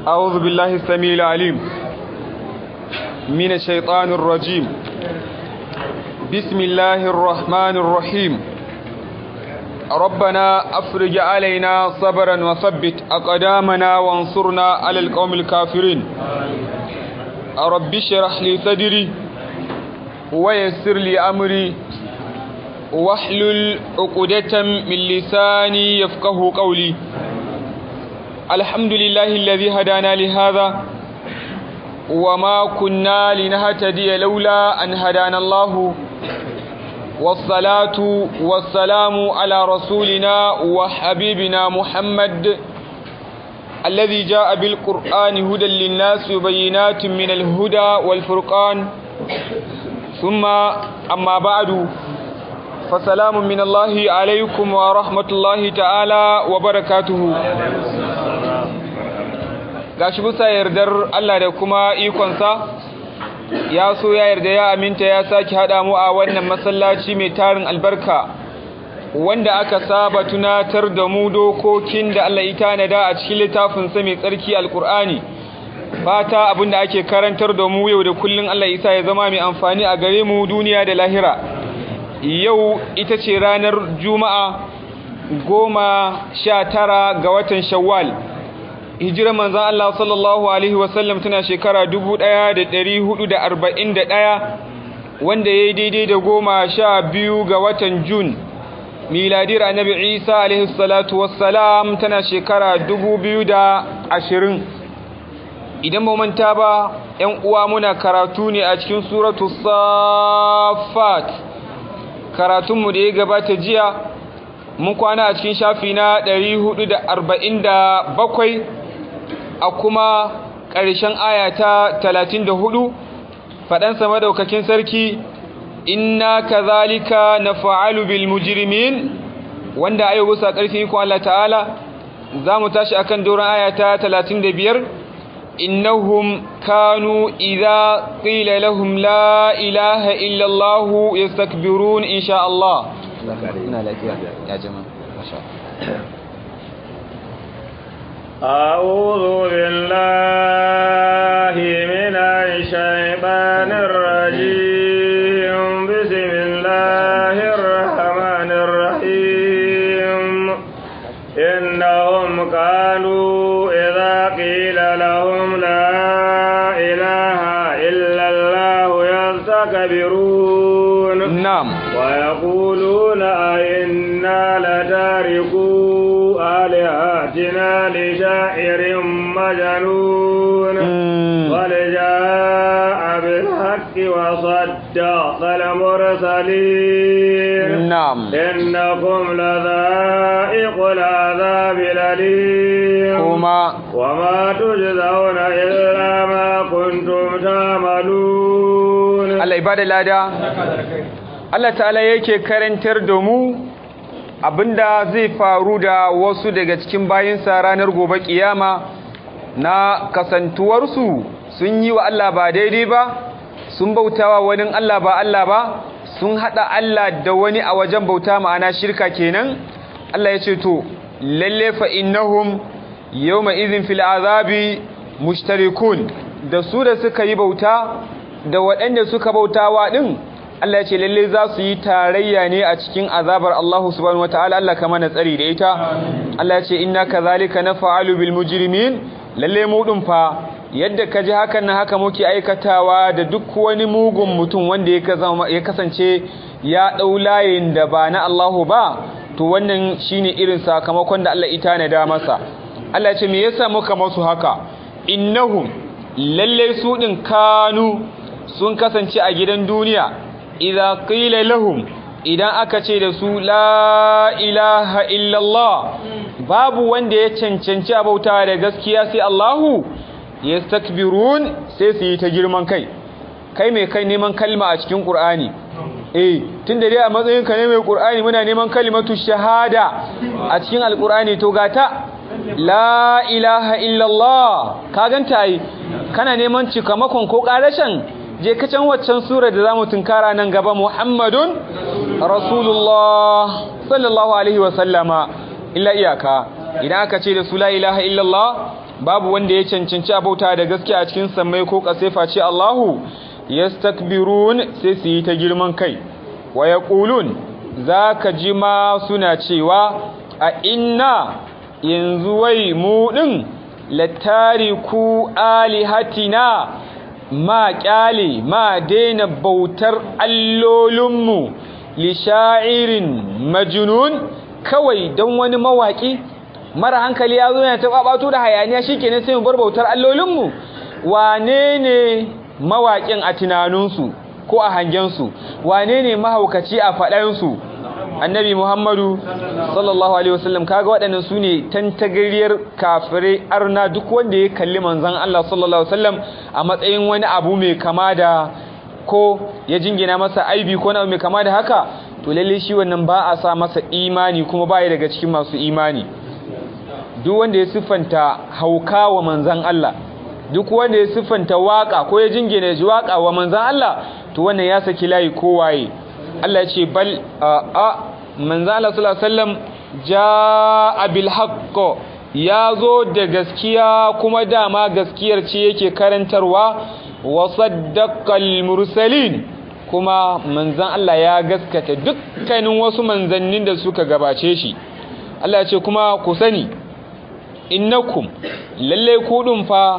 أعوذ بالله السميع العليم من الشيطان الرجيم بسم الله الرحمن الرحيم ربنا أفرج علينا صبرا وثبت أقدامنا وانصرنا على القوم الكافرين رب اشرح لي صدري ويسر لي أمري واحلل عقدة من لساني يفقه قولي الحمد لله الذي هدانا لهذا وما كنا لنهتدي لولا أن هدانا الله والصلاة والسلام على رسولنا وحبيبنا محمد الذي جاء بالقرآن هدى للناس وبينات من الهدى والفرقان ثم أما بعد فسلام من الله عليكم ورحمة الله تعالى وبركاته gashi bisa yardar Allah da kuma ikonsa ya so ya yarda ya aminta ya sake haɗa mu a wannan masallaci mai tarin albarka wanda aka saba tunatar da mu dokokin da Allah ya tanada a cikin littafinsa mai tsarki alkur'ani fata abinda ake karantar da mu yau da kullun Allah isa ya zama mai amfani a gare mu duniya da lahira yau ita ce ranar juma'a goma sha tara ga watan shawwal hijirar manzan Allah sallallahu Alaihi wasallam tana shekara 1441 wanda ya yi daidai da goma sha biyu ga watan jun miladiyar annabi isa alaihi salatu wassalam tana shekara 2020 idan manta ba ‘yan uwa muna karatu ne a cikin suratu safat karatunmu da ya gabata jiya mun kwana a cikin shafi na 447 a kuma ƙarshen ayata 34 faɗansa madaukakin sarki inna kazalika nafa'alu bil mujrimin wanda ayo gusa ƙarfin ikon Allah ta'ala za mu tashi akan doron ayata 35 innahum kanu idza qila lahum la ilaha illa Allah yastakbirun insha Allah ina lafiya ya jama'a masha أعوذ بالله من الشيطان الرجيم بسم الله الرحمن الرحيم إنهم كانوا إذا قيل لهم لا إله إلا الله يستكبرون نعم ويقولون أئنا لتاركوا آلهتنا لشاعر مجنون بل جاء بالحق وصدق المرسلين نعم إنكم لذائق العذاب الأليم وما وما تجزون إلا ما كنتم تعملون Allah ibada lada Allah ta'ala yake karantar da mu abinda zai faru da wasu daga cikin bayinsa ranar gobe kiyama na kasantuwarsu sun yi wa Allah ba daidai ba sun bautawa wani Allah ba Allah ba sun hada Allah da wani a wajen bauta ma'ana shirka kenan Allah ya ce to lalle fa innahum yawma idhin fil azabi mushtarikun da su da suka yi bauta da waɗanda suka bautawa din Allah ya ce lalle za su yi tarayya ne a cikin azabar Allah subhanahu wataala Allah kama na tsari da ita Allah ya ce inna kadhalika naf'alu bil mujrimin lalle mu din fa yadda ka ji hakan na haka muke aikatawa da duk wani mugun mutum wanda ya kasance ya ɗau layin da ba na Allahu ba to wannan shine irin sakamakon da Allah ita na da masa Allah ce me yasa muka masu haka innahum lalle su din kanu sun kasance a gidan duniya idza qila lahum idan aka ce da su la ilaha illallah babu wanda ya cancanci abauta da gaskiya sai Allahu yastakbirun sai su yi ta girman kai kai mai kai neman kalma a cikin Qur'ani eh tunda dai a matsayin ka ne mai Qur'ani muna neman kalimatu shahada a cikin alqur'ani to gata la ilaha illallah ka ganta ai kana neman cikamakon ko karashin je ka can waccan sura da zamu tunkara nan gaba Muhammadun Rasulullah sallallahu alaihi wa sallama illa iyaka idan aka ce da su la ilaha illallah babu wanda ya cancanci abauta da gaskiya a cikin sammai ko kasefa ce Allahu yastakbirun sai su yi ta girman kai wa yaqulun zaka ji ma suna cewa a inna yanzu wai mu din latariku alihatina ma kyale ma daina bautar allolinmu li sha'irin majnun kawai don wani mawaki mara hankali ya zo yana ta babato da hayaniya shikenan sai mu bar bautar allolinmu wane ne mawaƙin a tunaninsu ko a hangensu wane ne mahaukaci a faɗansu annabi muhammadu sallallahu alaihi wasallam kaga waɗannan su ne tantagariyar kafirai arna duk wanda ya kalli manzan Allah sallallahu alaihi wasallam a matsayin wani abu mai kama da ko ya jingina masa aibi ko na mai kama da haka to lalle shi wannan ba a sa masa imani kuma ba ya daga cikin masu imani duk wanda ya siffanta hauka wa manzan Allah duk wanda ya siffanta waka ko ya jingina ji waka wa manzan Allah to wannan ya saki layi kowaye Allah ya ce bal a manzan Allah sallallahu alaihi wasallam jaa bil haqq ya zo da gaskiya kuma dama gaskiyar ce yake karantarwa wa saddaqal mursalin kuma manzan Allah ya gaskata dukkanin wasu manzannin da suka gabace shi Allah ya ce kuma ku sani innakum lalle kudin fa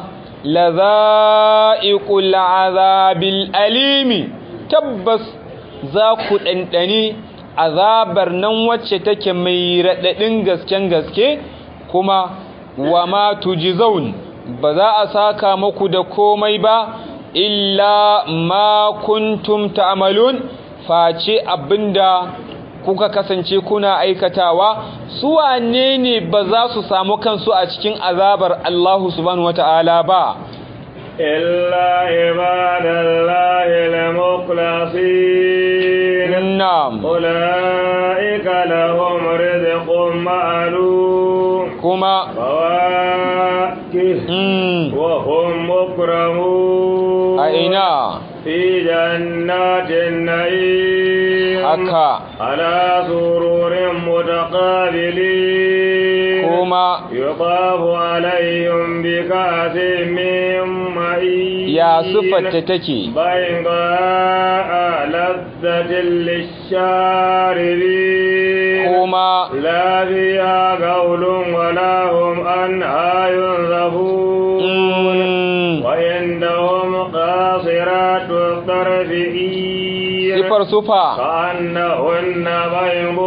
lazaiqul azabil alimi tabbas za ku dandani azabar nan wacce take mai radadin gasken gaske kuma wa ma tujzaun ba za a saka muku da komai ba illa ma kuntum ta'malun face abinda kuka kasance kuna aikatawa su wane ne ba za su samu kansu a cikin azabar Allah subhanahu wata'ala ba إلا عباد الله المخلصين na'am أولئك لهم رزق معلوم kuma فواكه mm, وهم مكرمون a ina في جنات النعيم haka على سرور متقابلين kuma يطاف عليهم بكأس من معين ya siffata take بيضاء لذة للشاربين kuma لا فيها قول ولا هم عنها ينزفون mm, وعندهم قاصرات الطرف عين sifar sufa كأنهن بيض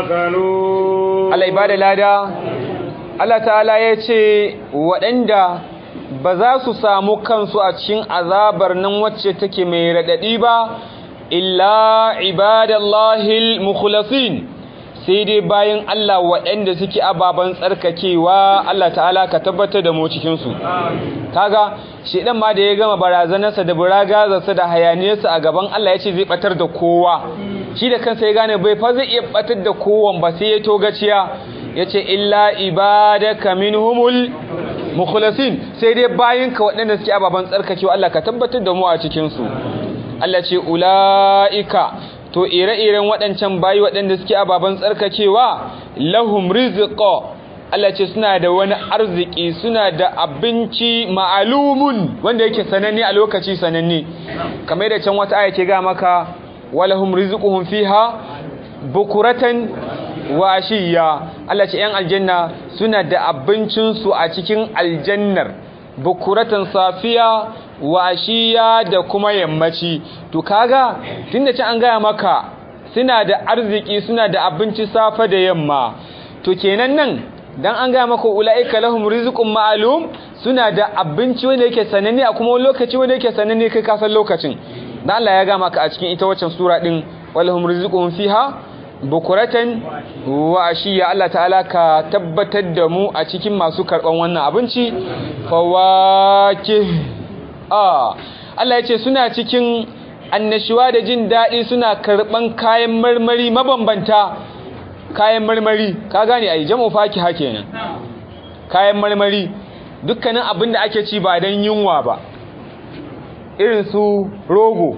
مكنون Allah ibada lada Allah ta'ala ya ce waɗanda ba za su samu kansu a cikin azabar nan wacce take mai raɗaɗi ba illa ibadallahil mukhlasin sai dai bayan Allah waɗanda suke ababen tsarkakewa Allah ta'ala ka tabbatar da mu cikinsu kaga shedan ma da ya gama barazanarsa da buragazarsa da hayaniyarsa a gaban Allah ya ce zai batar da kowa shi da kansa ya gane bai fa zai iya batar da kowan ba sai ya togaciya ya ce illa ibadaka minhumul mukhlasin sai dai bayinka waɗanda suke ababen tsarkakewa Allah ka tabbatar da mu a cikinsu Allah ce ula'ika to ire-iren waɗancan bayi waɗanda suke ababen tsarkakewa lahum rizqa Allah ce suna da wani arziki suna da abinci ma'alumun wanda yake sananne a lokaci sananne kamar da can wata aya ke ga maka walahum rizquhum fiha bukuratan wa ashiya Allah ce yan aljanna suna da abincin su a cikin aljannar bukuratan safiya wa ashiya da kuma yammaci to kaga tunda can an gaya maka suna da arziki suna da abinci safa da yamma to kenan nan dan an gaya maka ulaika lahum rizqun ma'lum suna da abinci wanda yake sananne a kuma wani lokaci wanda yake sananne kai ka san lokacin dan Allah ya gaya maka a cikin ita waccan sura din walahum rizqun fiha bukuratan wa ashiya Allah ta'ala ka tabbatar da mu a cikin masu karban wannan abinci fawakih ah Allah ya ce suna cikin annashuwa da jin daɗi suna karɓan kayan marmari mabambanta kayan marmari ka gane ai jam'u fakiha kenan kayan marmari dukkanin abin da ake ci ba don yunwa ba irin su rogo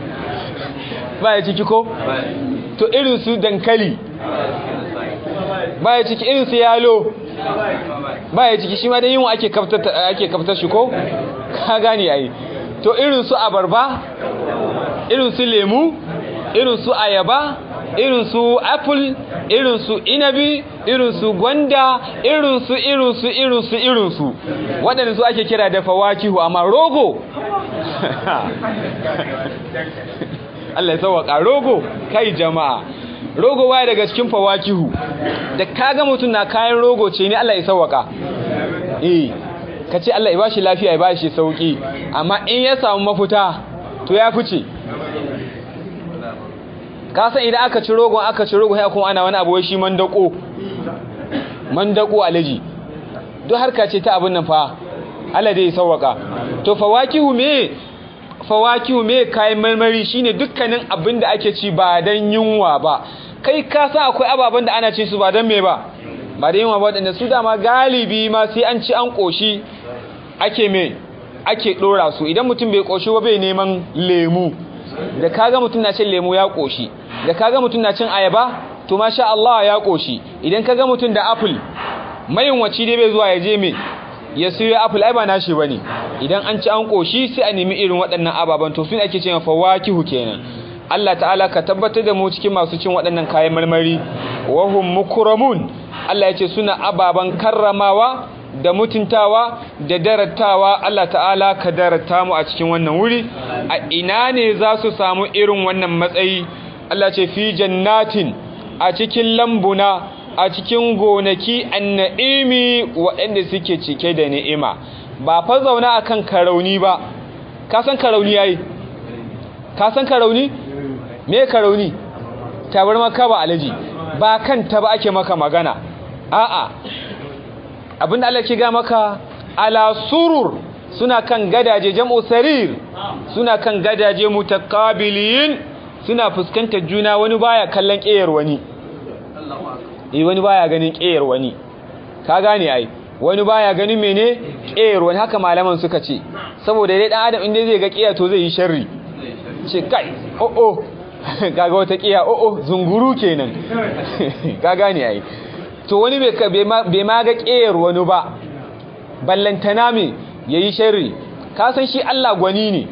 ba ya ciki ko to irin su dankali baya ciki irin su yalo baya ciki shi ma dai yin ake kaftar ake kaftar shi ko ka gane ai to irin su abarba irin su lemu irin su ayaba irin su apple irin su inabi irin su gwanda irin su irin su irin su irin su waɗanda su ake kira da fawakihu amma rogo Allah ya sauwaka rogo kai jama'a rogo baya daga cikin fawakihu da kaga mutum na kayan rogo ce ne Allah ya sauwaka eh kace Allah ya bashi lafiya ya bashi sauki amma in ya samu mafuta to ya fice ka san idan aka ci rogon aka ci rogon sai kuma ana wani abu wai shi mandako mandako alaji duk harka ce ta abin nan fa Allah dai ya sauwaka to fawakihu me fawakihu me kayan marmari shine dukkanin abin da ake ci ba dan yunwa ba kai ka san akwai ababen da ana ci su ba dan me ba ba da yunwa ba wadanda su dama galibi ma sai an ci an koshi ake me ake dora su idan mutum bai koshi ba bai neman lemu da kaga mutum na cin lemu ya koshi da kaga mutum na cin ayaba to masha Allah ya koshi idan kaga mutum da apple mayin waci dai bai zuwa ya je me ya siyo apple ai ba nashi bane idan an ci an koshi sai a nemi irin waɗannan ababan to sun ake cewa fawakihu kenan Allah ta'ala ka tabbatar da mu cikin masu cin waɗannan kayan marmari wa hum mukramun Allah ya ce suna ababan karramawa da mutuntawa da darattawa Allah ta'ala ka darata mu a cikin wannan wuri a ina ne za su samu irin wannan matsayi Allah ce fi jannatin a cikin lambuna a cikin gonaki anna'imi waɗanda suke cike da ni'ima ba fa zauna akan karauni ba ka san karauni yayi ka san karauni me karauni tabar maka ba alaji ba kan ta ba ake maka magana a'a abinda Allah ke ga maka ala surur suna kan gadaje jam'u sarir suna kan gadaje mutakabilin suna fuskantar juna wani baya kallon ƙeyar wani eh wani baya ganin ƙeyar wani ka gane ai wani baya ganin mene ƙeyar wani haka malaman suka ce saboda dai dan adam inda zai ga ƙeya to zai yi sharri ce kai oh oh kaga wata ƙeya oh oh zunguru kenan ka gane ai to wani bai ma ga ƙeyar wani ba ballantana me yayi sharri ka san shi Allah gwani ne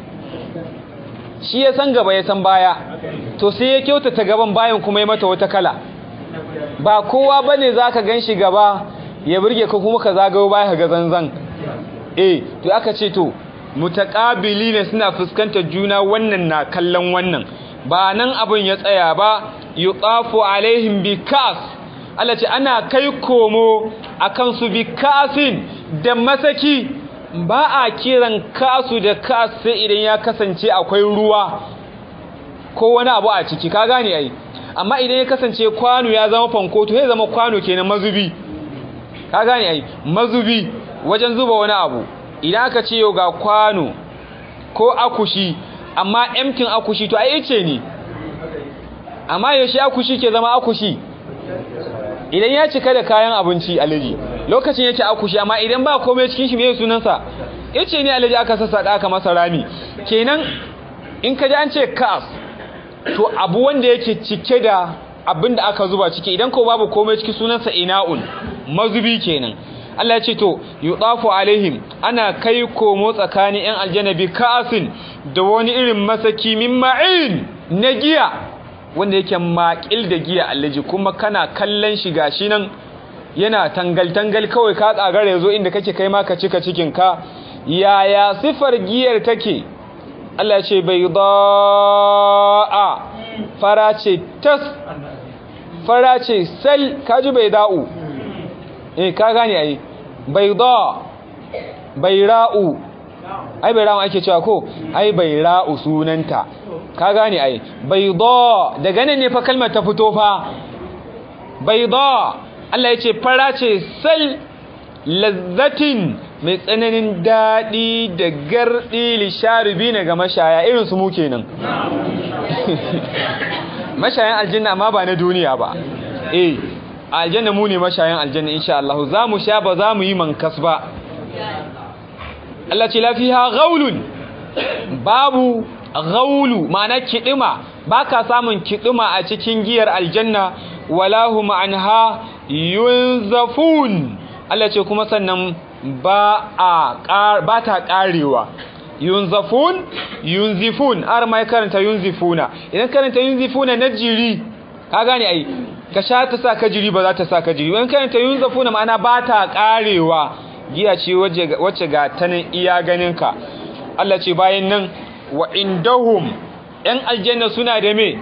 shi ya san gaba ya san baya to sai ya kyautata gaban bayan kuma ya mata wata kala ba kowa bane zaka ganshi gaba ya burge ka kuma ka zagayo baya ka ga zanzan eh to aka ce to mutaqabili ne suna fuskantar juna wannan na kallon wannan ba nan abin ya tsaya ba yuqafu alaihim bikas Allah ce ana kai komo akan su bikasin da masaki ba a kiran kasu da kas sai idan ya kasance akwai ruwa ko wani abu a ciki ka gane ai amma idan ya kasance kwano ya zama fankoto ya zama kwano kenan mazubi ka gane ai mazubi wajen zuba wani abu idan aka ce yau ga kwano ko akushi amma emtin akushi to ai ice ne amma yaushe akushi ke zama akushi idan ya cika da kayan abinci alaji lokacin yake akushi amma idan ba komai cikin shi me sunansa yace ne alaji aka sassaka aka masa rami kenan in ka ji an ce kas to abu wanda yake cike da abin da aka zuba ciki idan ko babu komai cikin sunansa ina'un mazubi kenan Allah ya ce to yudafu alaihim ana kai komo tsakanin yan aljanna bi ka'asin da wani irin masaki min ma'in na giya wanda yake makil da giya allaji kuma kana kallon shi gashi nan yana tangal-tangal kawai ka tsagara yazo inda kake kai ma ka cika cikin ka yaya sifar giyar take Allah ya ce bai da'a fara ce tas fara ce sal kaji bai da'u eh ka gane ai bai da bai ra'u ai bai ra'u ake cewa ko ai bai ra'u sunanta ka gane ai bai da daga nan ne fa kalmar ta fito fa bai da Allah ya ce fara ce sal lazzatin mai tsananin daɗi da garɗi lisharibi ne ga mashaya irin su mu kenan mashayan aljanna amma ba na duniya ba eh aljanna mu ne mashayan aljanna insha Allah za mu sha ba za mu yi mankas ba Allah ce lafiha ghaulun babu ghaulu ma'ana kidima baka samun kidima a cikin giyar aljanna wala hum anha yunzafun Allah ce kuma sannan ba a ba ta karewa yunzafun yunzifun har mai karanta yunzifuna idan karanta yunzifuna na jiri ka gane ai ka sha ta sa ka jiri ba za ta sa ka jiri idan karanta yunzafuna ma'ana ba ta karewa giya ce wacce ga ta nan iya ganinka Allah ce bayan nan wa indahum ‘yan aljanna suna da me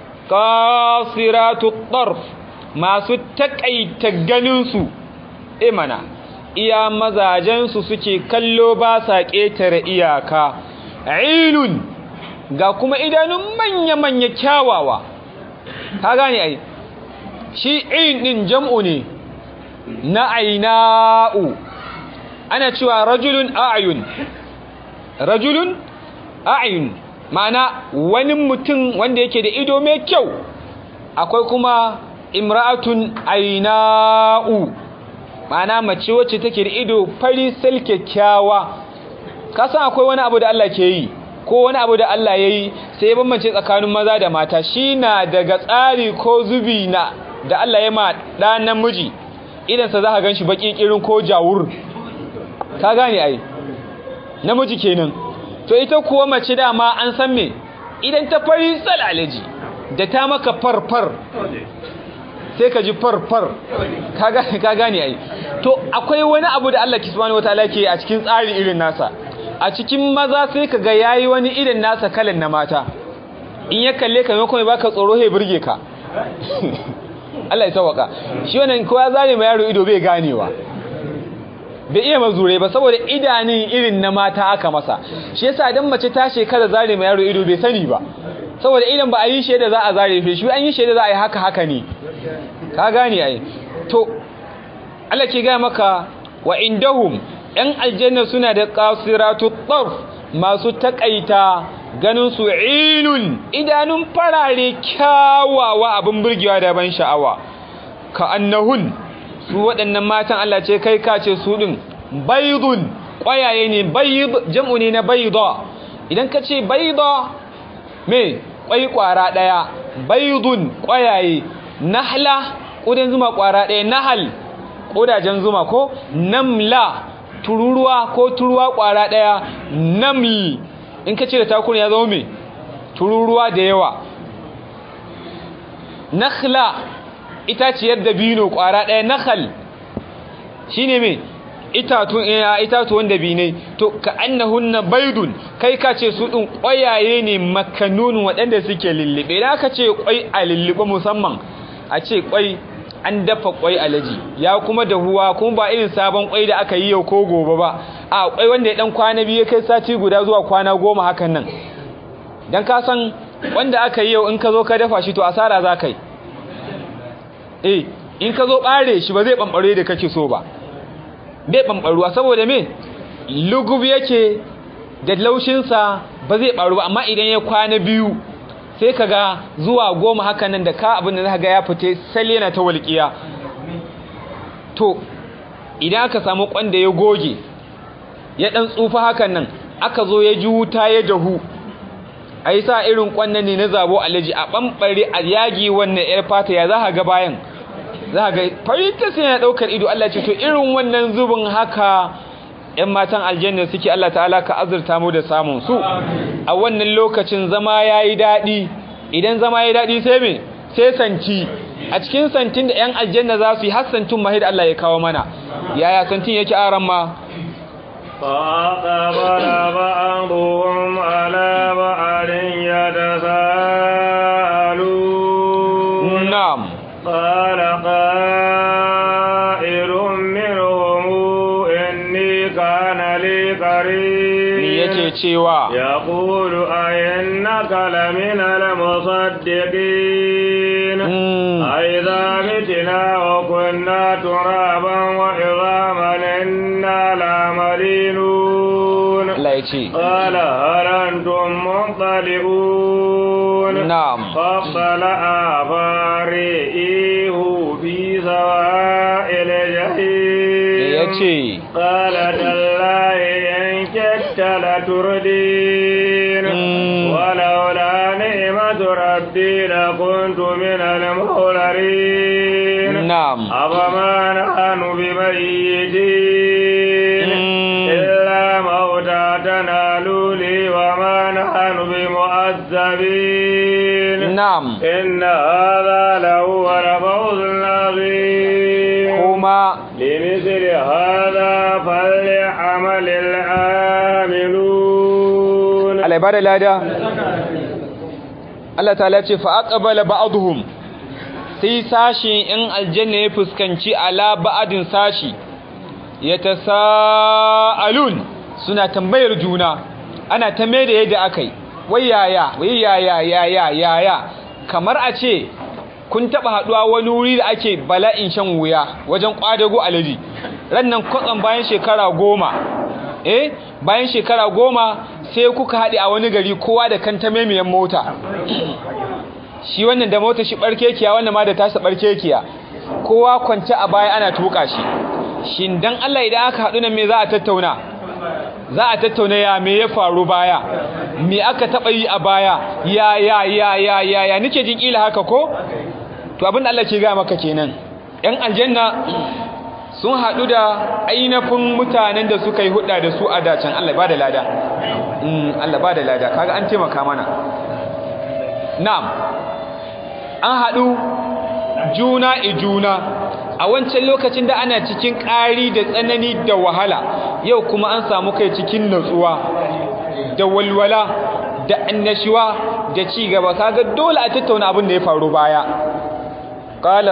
kasiratu ɗarf masu taƙaita ganinsu imana iya mazajensu suke kallo ba sa ƙetare iyaka ilun ga kuma idanun manya-manya kyawawa ka gane ai shi in ɗin jam'u ne na aina'u ana cewa rajulun a'ayun rajulun a'ayun ma'ana wani mutum wanda yake da ido mai kyau akwai kuma imra'atun aina'u ma'ana mace wacce take da ido fari sal kyakkyawa kasan akwai wani abu da Allah ke yi ko wani abu da Allah ya yi sai ya bambance tsakanin maza da mata shi na daga tsari ko zubi na da Allah ya ma ɗan namiji idansa za ka gan shi baƙi ƙirin ko jawur ka gane ai namiji kenan to ita kuwa mace dama an san me idan ta fari tsalalaji da ta maka farfar sai ka ji farfar ka gane ai to akwai wani abu da Allah subhanahu wataala ke a cikin tsari irin nasa a cikin maza sai ka ga yayi wani irin nasa kalan na mata in ya kalle ka maimakon baka tsoro he burge ka Allah ya sauka shi wannan ko ya zare ma yaro ido bai ganewa bai iya mazure ba saboda idanun irin na mata aka masa shi yasa idan mace ta shekara zare ma yaro ido bai sani ba saboda idan ba a yi shaida za a zare shi an yi shaida za a yi haka haka ne ka gane ai to Allah ke ga maka wa indahum yan aljanna suna da qasiratu tarf masu takaita ganin su ilun idanun farare kyawawa abin burgewa da ban sha'awa ka annahun su waɗannan matan Allah ce kai ka ce su ɗin baidun ƙwayaye ne baid jam'u ne na baida idan ka ce baida me ƙwai ƙwara ɗaya baidun ƙwayaye nahla ƙudan zuma ƙwara ɗaya nahal ƙudajen zuma ko namla tururuwa ko turuwa ƙwara ɗaya namli in ka ce da takun ya zama me tururuwa da yawa nakhla itaciyar dabino ƙwara ɗaya nakhal shine me itatun itatuwan dabinai to ka annahunna baidun kai ka ce su ɗin ƙwayaye ne makanun waɗanda suke lullube idan aka ce ƙwai a lullube musamman a ce ƙwai an dafa ƙwai alaji ya kuma dahuwa kuma ba irin sabon ƙwai da aka yi yau ko gobe ba a ƙwai wanda ya ɗan kwana biyu kai sati guda zuwa kwana goma hakan nan don ka san wanda aka yi yau in ka zo ka dafa shi to asara za ka yi eh in ka zo ɓare shi ba zai ɓamɓare da kake so ba bai ɓamɓaruwa saboda me lugub yake da laushinsa ba zai ɓaru ba amma idan ya kwana biyu sai ka ga zuwa goma haka nan da ka abin da za ga ya fite sal yana ta walƙiya to idan aka samu ƙwanda ya goge ya ɗan tsufa hakan nan aka zo ya ji wuta ya dahu a yi sa irin ƙwannan ne na zabo alaji a ɓamɓare a yagi wannan 'yar fata ya za ga bayan za ga faritas yana ɗaukar ido Allah ce to irin wannan zubin haka ‘yan matan aljanna suke Allah ta'ala ka azurta mu da samun su a wannan lokacin zama ya yi daɗi idan zama ya yi daɗi sai me sai santi a cikin santin da ‘yan aljanna za su yi har santin mahid Allah ya kawo mana yaya santin yake aran ma فأقبل بعضهم على بعض يتساءلون na'am قال قائل منهم إني كان لي me قريب yake cewa يقول أئنك لمن المصدقين Mm. أئذا متنا وكنا ترابا وعظاما إنا لمدينون Allah ya ce قال هل أنتم مطلعون na'am فاطلع فرئيه في سواء me الجحيم yace قال تالله إن كدت لتردين Mm. ولولا نعمة ربي لكنت من المحضرين na'am أفما نحن بميتين إلا موتاتنا لولي وما نحن بمؤذبين na'am إن هذا لهو الفوز العظيم kuma لمثل هذا فليعمل العاملون Allah ya bada lada Allah ta'ala ce fa aqbala ba'dhum sai sashi in aljanna ya fuskanci ala ba'din sashi yatasaalun suna tambayar juna ana ta mai da yadda akai wai yaya wai yaya yaya yaya kamar a ce kun taba haduwa wani wuri da ake bala'in shan wuya wajen kwadago alaji rannan kwatsan bayan shekara goma eh bayan shekara goma sai kuka haɗe a wani gari kowa da kanta maimiyan mota shi wannan da mota shi barkekiya wannan ma da tasa barkekiya kowa kwance a baya ana tuka shi shin dan Allah idan aka haɗu nan me za a tattauna za a tattauna ya me ya faru baya me aka taɓa yi a baya ya ya ya ya ya ya nike jin kila haka ko to abin da Allah ke ga maka kenan yan aljanna sun haɗu da ainihin mutanen da suka yi hudda da su a dacen Allah ba da lada Allah ba da lada kaga an taimaka mana na'am an haɗu juna i juna a wancan lokacin da ana cikin ƙari da tsanani da wahala yau kuma an samu kai cikin natsuwa da walwala da annashuwa da ci gaba kaga dole a tattauna abin da ya faru baya qala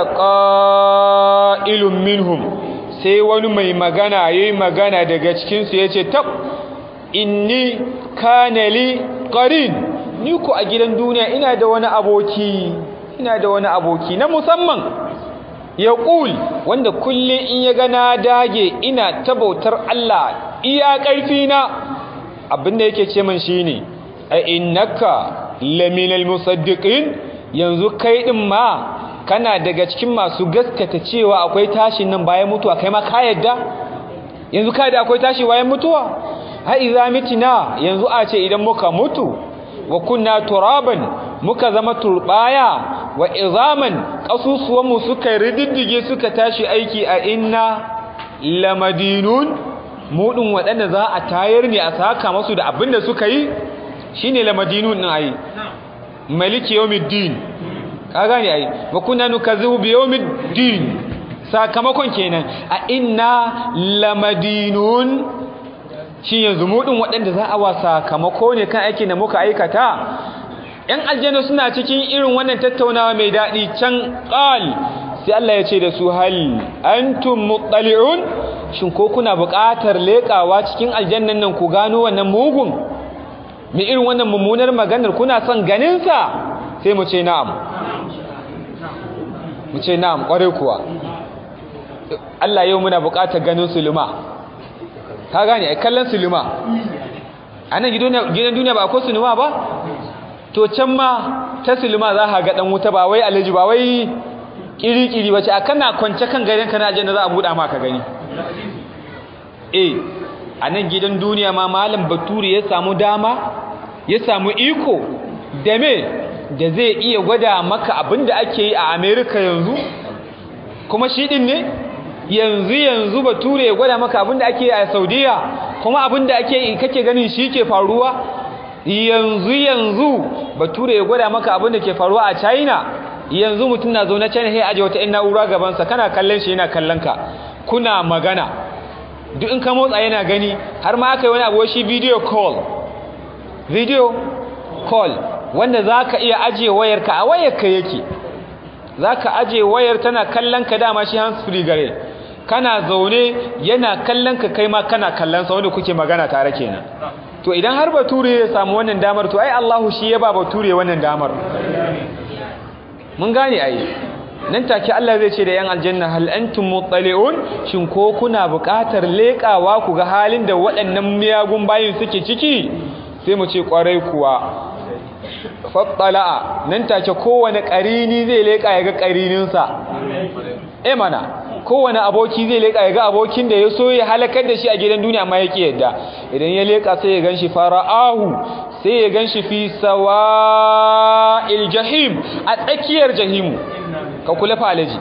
qa'ilun minhum sai wani mai magana yayi magana daga cikin su yace tab inni kana li qarin ni ko a gidan duniya ina da wani aboki ina da wani aboki na musamman ya ƙul wanda kullum in ya gana dage ina tabautar Allah iya ƙarfi na abinda yake ce min shine a innaka laminal musaddiqin yanzu kai din ma kana daga cikin masu gaskata cewa akwai tashin nan bayan mutuwa kai ma ka yadda yanzu ka da akwai tashi bayan mutuwa ha idza mitina yanzu a ce idan muka mutu wa kunna turaban muka zama turbaya wa izaman kasusuwanmu suka rididdige suka tashi aiki a inna lamadinun mudin waɗanda za a tayar ne a saka masu da abin da suka yi shine lamadinun din ayi maliki yawmiddin ka gane ai wa kunna nukazzibu bi yawmiddin sakamakon kenan a inna lamadinun shi yanzu mudin waɗanda za a wa sakamako ne kan aikin da muka aikata ‘yan aljanna suna cikin irin wannan tattaunawa mai daɗi can ƙal sai Allah ya ce da su hal antum muttali'un shin ko kuna buƙatar leƙawa cikin aljannan nan ku gano wannan mugun mai irin wannan mummunar maganar kuna son ganinsa sai mu ce na'am mu ce na'am ƙwarai kuwa Allah yau muna buƙatar ganin suluma ka gane ai kallon suluma a nan gidan duniya ba akwai suluma ba to can ma ta suluma za ka ga dan wuta ba wai alaji ba wai kiri-kiri ba ce a kana kwance kan garin ka na aljanna za a buɗa ma ka gani eh a nan gidan duniya ma malam bature ya samu dama ya samu iko da me da zai iya gwada maka abin da ake yi a america yanzu kuma shi din ne yanzu yanzu bature ya gwada maka abin da ake yi a saudiya kuma abin da ake yi kake ganin shi ke faruwa yanzu yanzu bature ya gwada maka abin da ke faruwa a china yanzu mutum na zaune china sai aje wata na'ura gabansa kana kallon shi yana kallon ka kuna magana duk in ka motsa yana gani har ma aka yi wani abu shi video call video call wanda za ka iya ajiye wayarka a wayarka yake za ka ajiye wayar tana kallon ka dama shi hands free gare kana zaune yana kallon ka kai ma kana kallon sa wanda kuke magana tare kenan to idan har bature ya samu wannan damar to ai Allahu shi ya ba bature wannan damar mun gane ai nan take Allah zai ce da yan aljanna hal antum muttali'un shin ko kuna buƙatar leƙawa ku ga halin da waɗannan miyagun bayin suke ciki sai mu ce ƙwarai kuwa fattala'a nan take kowane ƙarini zai leƙa ya ga ƙarininsa eh mana kowane aboki zai leƙa ya ga abokin da ya so ya halakar da shi a gidan duniya amma yake yadda idan ya leƙa sai ya ganshi fara'ahu sai ya ganshi fi sawa'il jahim a tsakiyar jahimu ka kula falaji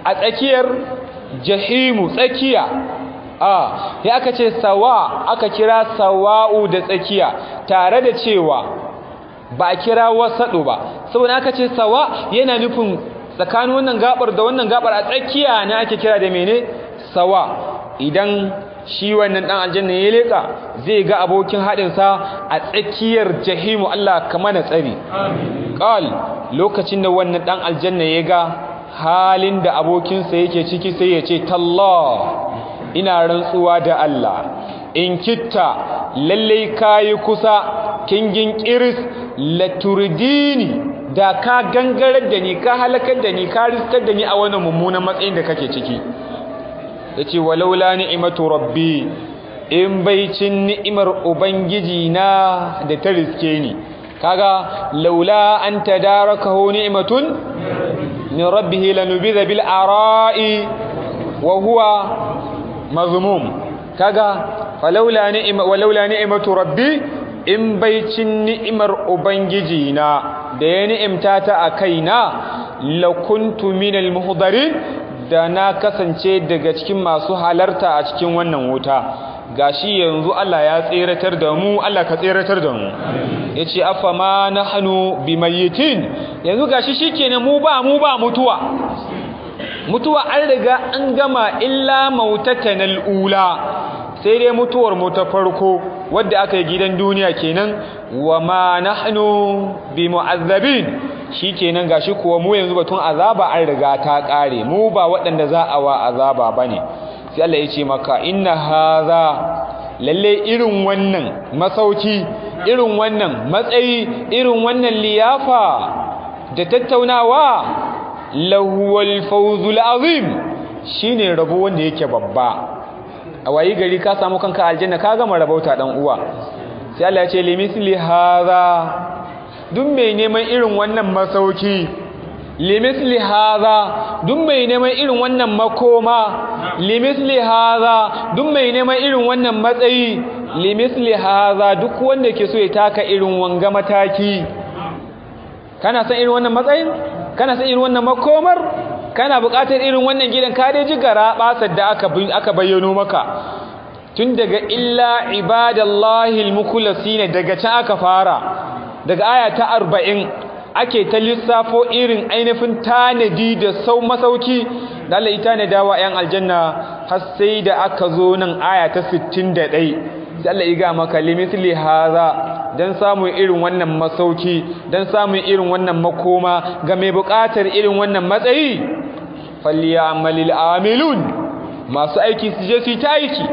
a tsakiyar jahimu tsakiya a ya aka ce sawa aka kira sawa'u da tsakiya tare da cewa ba a kira wasaɗo ba saboda aka ce sawa yana nufin tsakanin wannan gabar da wannan gabar a tsakiya ne ake kira da mene sawa idan shi wannan dan aljanna ya leka zai ga abokin haɗinsa a tsakiyar jahimu Allah kama na tsari qal lokacin da wannan dan aljanna ya ga halin da abokinsa yake ciki sai ya ce tallah ina rantsuwa da Allah in kitta lallai kayi kusa kingin kiris laturdini da ka gangarar da ni ka halakar da ni ka riskar da ni a wani mummunan matsayin da kake ciki yace walaula ni'matu rabbi in baicin ni'imar ubangiji na da ta riske ni kaga laula an tadarakahu ni'matun min rabbih lanubidha bil ara'i wa huwa mazmum kaga falaula ni'ma walaula ni'matu rabbi in baicin ni'imar ubangiji na da ya ni'imta ta a kaina lakuntu minal muhdarin da na kasance daga cikin masu halarta a cikin wannan wuta gashi yanzu Allah ya tseratar da mu Allah ka tseratar da mu yace afama nahnu bimayitin yanzu gashi shikenan mu ba mu ba mutuwa mutuwa an riga an gama illa mautatanal ula sai dai mutuwar mu ta farko wadda aka yi gidan duniya kenan wa ma nahnu bimu'azzabin shikenan gashi kuwa mu yanzu batun azaba an riga ta kare mu ba waɗanda za a wa azaba bane sai Allah ya ce maka inna haza lalle irin wannan masauki irin wannan matsayi irin wannan liyafa da tattaunawa lahuwal fawzul azim shine rabo wanda yake babba a wayi gari ka samu kanka aljanna ka gama rabauta dan uwa sai Allah ya ce limisli haza duk mai neman irin wannan masauki limisli haza duk mai neman irin wannan makoma limisli haza duk mai neman irin wannan matsayi limisli haza duk wanda ke so ya taka irin wanga mataki kana san irin wannan matsayin kana san irin wannan makomar kana buƙatar irin wannan gidan ka dai ji gara basar da aka aka bayyano maka tun daga illa ibadallahi almukhlasina daga can aka fara daga aya ta 40 ake ta lissafo irin ainihin tanadi da sau masauki da Allah ita ne dawa yan aljanna har sai da aka zo nan aya ta 61 sai Allah ya ga maka limithli haza dan samun irin wannan masauki dan samun irin wannan makoma ga mai buƙatar irin wannan matsayi falyamalil amilun masu aiki su je su ta aiki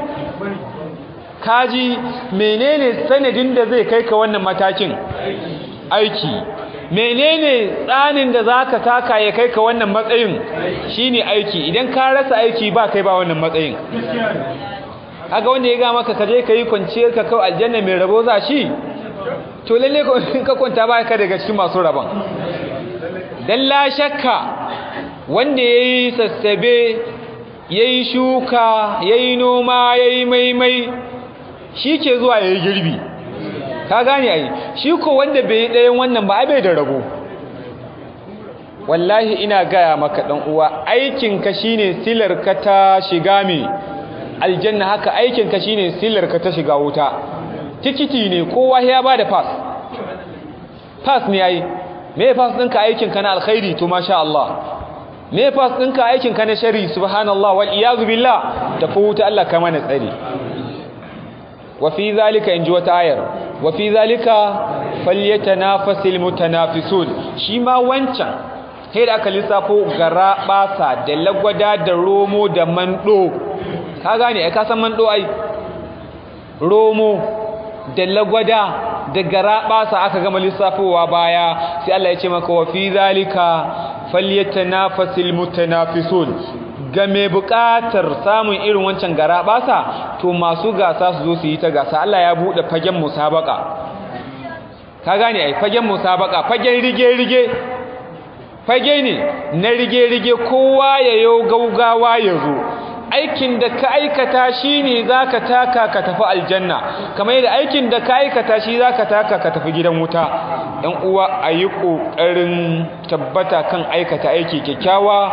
kaji menene sanadin da zai kai ka wannan matakin aiki menene tsanin da zaka taka ya kai ka wannan matsayin shine aiki idan ka rasa aiki ba kai ba wannan matsayin kaga wanda ya ga maka kaje kai kwanciyar ka kawai aljanna mai rabo za shi to lalle ka kwanta ba ka daga cikin masu rabon dan la shakka wanda yayi sassabe yayi shuka yayi noma yayi maimai shi ke zuwa yayi girbi ka gane ai shi ko wanda bai ɗayan wannan ba ai bai da rabo wallahi ina gaya maka dan uwa aikin ka shine silar ka ta shiga me aljanna haka aikin ka shine silar ka ta shiga wuta tikiti ne kowa ya bada pass pass ne ai me pass ɗinka aikin ka na alkhairi to masha Allah me pass ɗinka aikin ka na shari subhanallah wal iyazu billah tafi wuta Allah ka mana tsari wa fi zalika inji wata ayar wa fi zalika falyatanafasil mutanafisun shi ma wancan sai da aka lissafo gara basa da lagwada da romo da mando ka gane ai ka san mando ai romo da lagwada da gara basa aka gama lissafowa baya sai Allah ya ce maka wa fi zalika falyatanafasil mutanafisun ga mai buƙatar samun irin wancan gara basa to masu gasa su zo su yi ta gasa Allah ya buɗe fagen musabaka ka gane ai fagen musabaka fagen rige-rige fage ne na rige-rige kowa ya yo gaugawa ya zo aikin da ka aikata shi ne za ka taka ka tafi aljanna kamar yadda aikin da ka aikata shi za ka taka ka tafi gidan wuta ‘yan uwa a yi ƙoƙarin tabbata kan aikata aiki kyakkyawa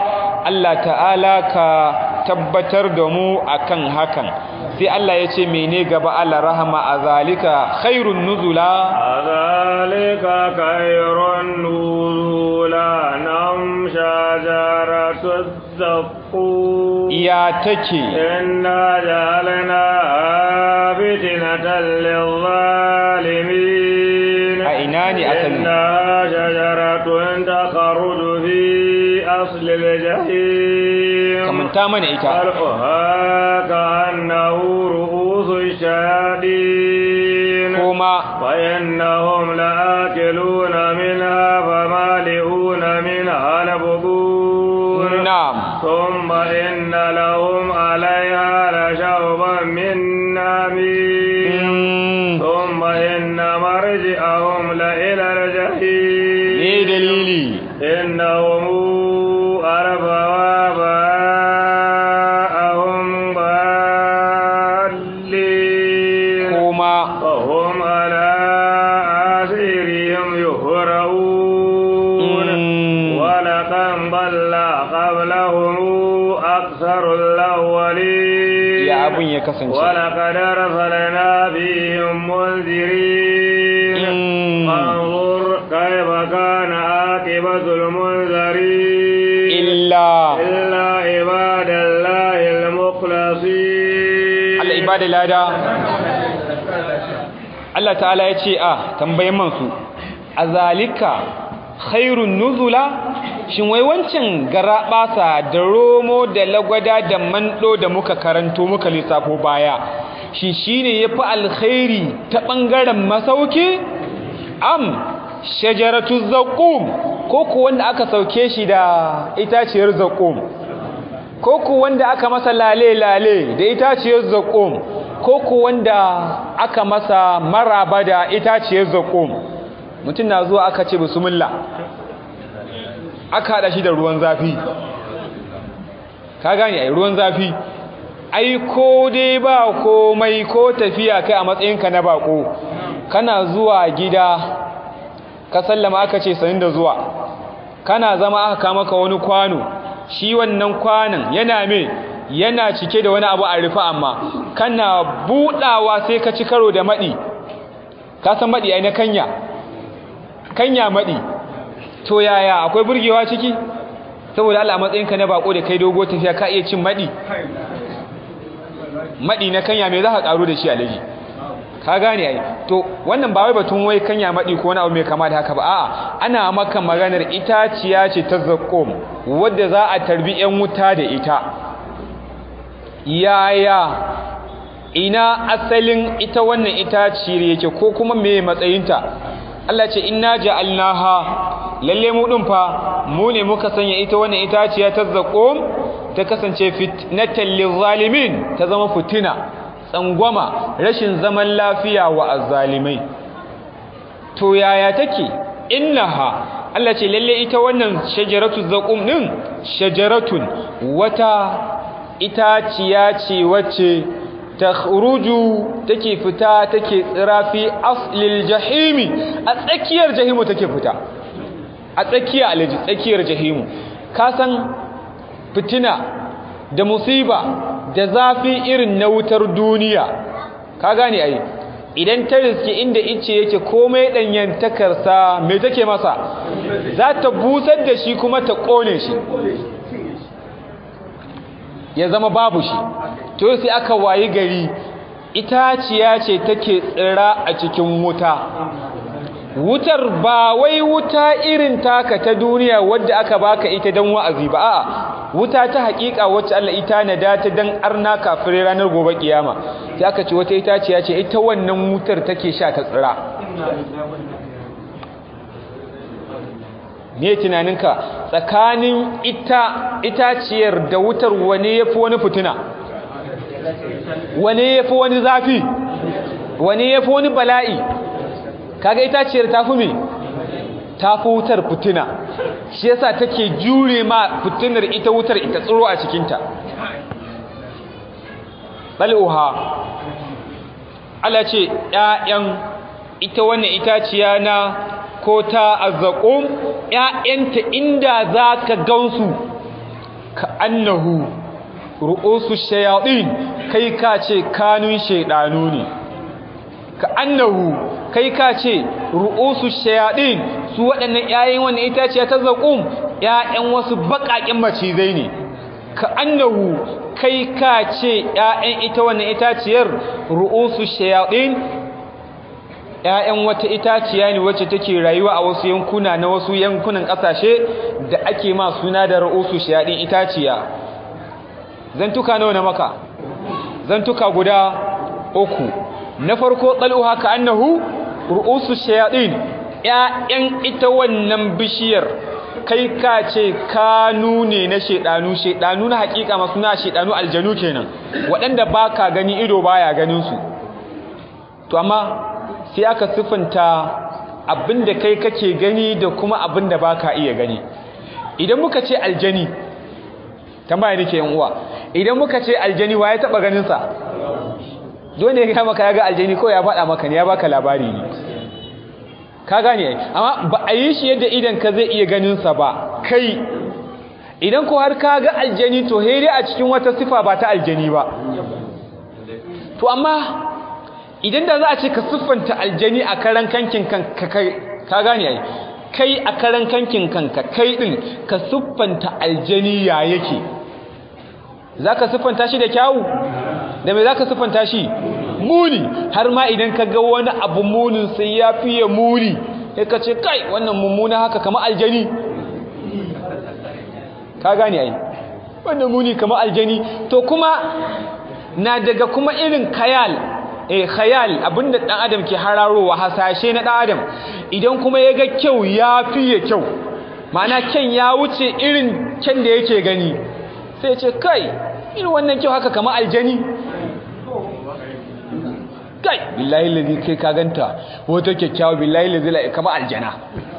Allah ta'ala ka tabbatar da mu akan hakan sai Allah ya ce mene gaba Allah rahama a zalika khairun nuzula ذلك خير نزولا نم شجرة الزقوم ya take إنا جعلناها فتنة للظالمين a ina ne asali إنها شجرة تخرج في أصل الجحيم kamanta mana ita طلعها كأنه رؤوس الشياطين kuma فإنهم لآكلون منها فمالئون منها البطون na'am ثم إن لهم عليها لشوبا من نميم Mm, ثم إن مرجعهم لإلى me الجحيم dalili إنهم أربوا آباءهم ضالين kuma وهم على آثارهم يهرعون mm, ولقد ضل قبلهم أكثر الأولين ya abun ya kasance ولقد أرسلنا فيهم منذرين Mm, فانظر كيف كان عاقبة المنذرين illa إلا عباد الله المخلصين Allah ibada lada Allah ta'ala ya ce a tambayin mansu a zalika khairun nuzula shin wai wancan garaɓasa da romo da lagwada da mando da muka karanto muka lissafo baya shi shine yafi alkhairi ta ɓangaren masauki am shajaratu zaqum ko ku wanda aka sauke shi da itaciyar zaqum ko ku wanda aka masa lale-lale da itaciyar zaƙom ko ku wanda aka masa maraba da itaciyar zaƙom mutum na zuwa aka ce bismillah aka haɗa shi da ruwan zafi ka gane ai ruwan zafi ai ko dai ba komai ko tafiya kai a matsayinka na bako kana zuwa gida ka sallama aka ce sanin da zuwa kana zama aka kama ka wani kwano shi wannan kwanan yana me yana cike da wani abu a rufe amma kana budawa sai ka ci karo da madi ka san madi ai na kanya kanya madi to yaya akwai burgewa ciki saboda Allah a matsayinka na bako da kai dogo tafiya ka iya cin madi madi na kanya me za ka karo da shi alaji ka gane ai to wannan ba wai batun wai kanya madi ko wani abu mai kama da haka ba a'a ana maka maganar itaciya ce ta zakkum wadda za a tarbi yan wuta da ita yaya ina asalin ita wannan itaciyar yake ko kuma me matsayinta Allah ce inna ja'alnaha lalle mu din fa mu ne muka sanya ita wannan itaciya ta zakkum ta kasance fitnatan lizalimin ta zama fitina tsangwama rashin zaman lafiya wa azzalimai to yaya take innaha Allah ce lalle ita wannan shajaratu zaqum din shajaratun wata itaciya ce wacce takhruju take fita take tsira fi aslil jahimi a tsakiyar jahimu take fita a tsakiya alaji tsakiyar jahimu ka san fitina da musiba da zafi irin na wutar duniya ka gane ai idan ta riske inda ice yake komai danyantakarsa me take masa za ta busar da shi kuma ta kone shi ya zama babu shi to sai aka wayi gari itaciya ce take tsira a cikin wuta wutar ba wai wuta irin taka ta duniya wadda aka baka ita dan wa'azi ba a'a wuta ta hakika wacce Allah ita nada ta dan arna kafirai ranar gobe kiyama sai aka ce wata itaciya ce ita wannan wutar take sha ta tsira me tunaninka tsakanin ita itaciyar da wutar wane yafi wani fitina wane yafi wani zafi wane yafi wani bala'i kaga itaciyar tafi me tafi wutar fitina shi yasa take jure ma fitinar ita wutar ita tsiro a cikinta bal'uha Allah ce ƴaƴan ita wannan itaciya na ko ta azzaqum ƴaƴanta inda zaka gansu ka annahu ru'usu shayatin kai ka ce kanun shaydanu ne ka annahu kai ka ce ru'usu shayatin su waɗannan ƴaƴan wannan itaciya ta zaqum ƴaƴan wasu baƙaƙen macizai ne ka annahu kai ka ce ƴaƴan ita wannan itaciyar ru'usu shayatin ƴaƴan wata itaciya ne wacce take rayuwa a wasu yankuna na wasu yankunan ƙasashe da ake ma suna da ru'usu shayatin itaciya zantuka nawa na maka zantuka guda uku na farko tsaluha ka annahu ru'usu shayatin ƴaƴan ita wannan bishiyar kai ka ce kanu ne na shedanu shedanu na hakika masu na shedanu aljanu kenan waɗanda baka gani ido baya ganin su to amma sai aka siffanta abinda kai kake gani da kuma abinda baka iya gani idan muka ce aljani tambaya nake yan uwa idan muka ce aljani waye taba ganin sa dole ya ga maka ya ga aljani ko ya faɗa maka ne ya baka labari ne ka gane ai amma ba a yi shi yadda idan ka zai iya ganin sa ba kai idan ko har ka ga aljani to dai a cikin wata sifa ba ta aljani ba to amma idan da za a ce ka siffanta aljani a karan kankin kanka kai ka gane ai kai a karan kankin kanka kai din ka siffanta aljani ya yake zaka siffanta shi da kyawu da me zaka siffanta shi muni har ma idan ka ga wani abu munin sai ya fiye muni sai ka ce kai wannan mummuna haka kamar aljani ka gane ai wannan muni kamar aljani to kuma na daga kuma irin khayal eh khayal abinda dan adam ke hararowa hasashe na dan adam idan kuma ya ga kyau ya fiye kyau ma'ana kyan ya wuce irin kyan da yake gani sai ya ce kai irin wannan kyau haka kamar aljani kai billahi lazi kai ka ganta wata kyakkyawa billahi lazi la kama aljana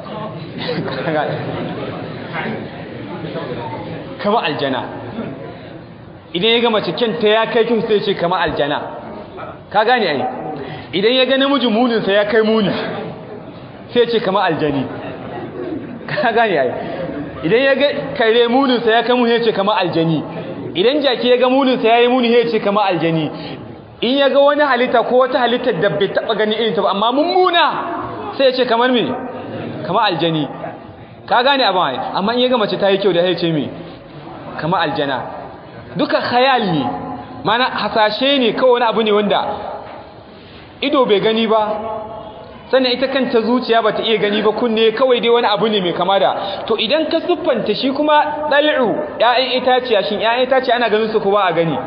kama aljana idan ya ga mace kyanta ya kai kyau sai ce kama aljana ka gane ai idan ya ga namiji muninsa ya kai muni sai ce kama aljani ka gane ai idan ya ga kare muninsa ya kai muni ya ce kama aljani idan jaki ya ga muninsa ya yi muni ya ce kama aljani in ya ga wani halitta ko wata halitta da bai taba gani irin ta ba amma mummuna sai ya ce kamar me kamar aljani ka gane abin ai amma in ya ga mace ta yi kyau da ya ce me kamar aljana duka khayal ne mana hasashe ne kawai wani abu ne wanda ido bai gani ba sannan ita kanta zuciya bata iya gani ba kunne kawai dai wani abu ne mai kama da to idan ka siffanta shi kuma dal'u ƴaƴan itaciya shin ƴaƴan itaciya ana ganin su ko ba a gani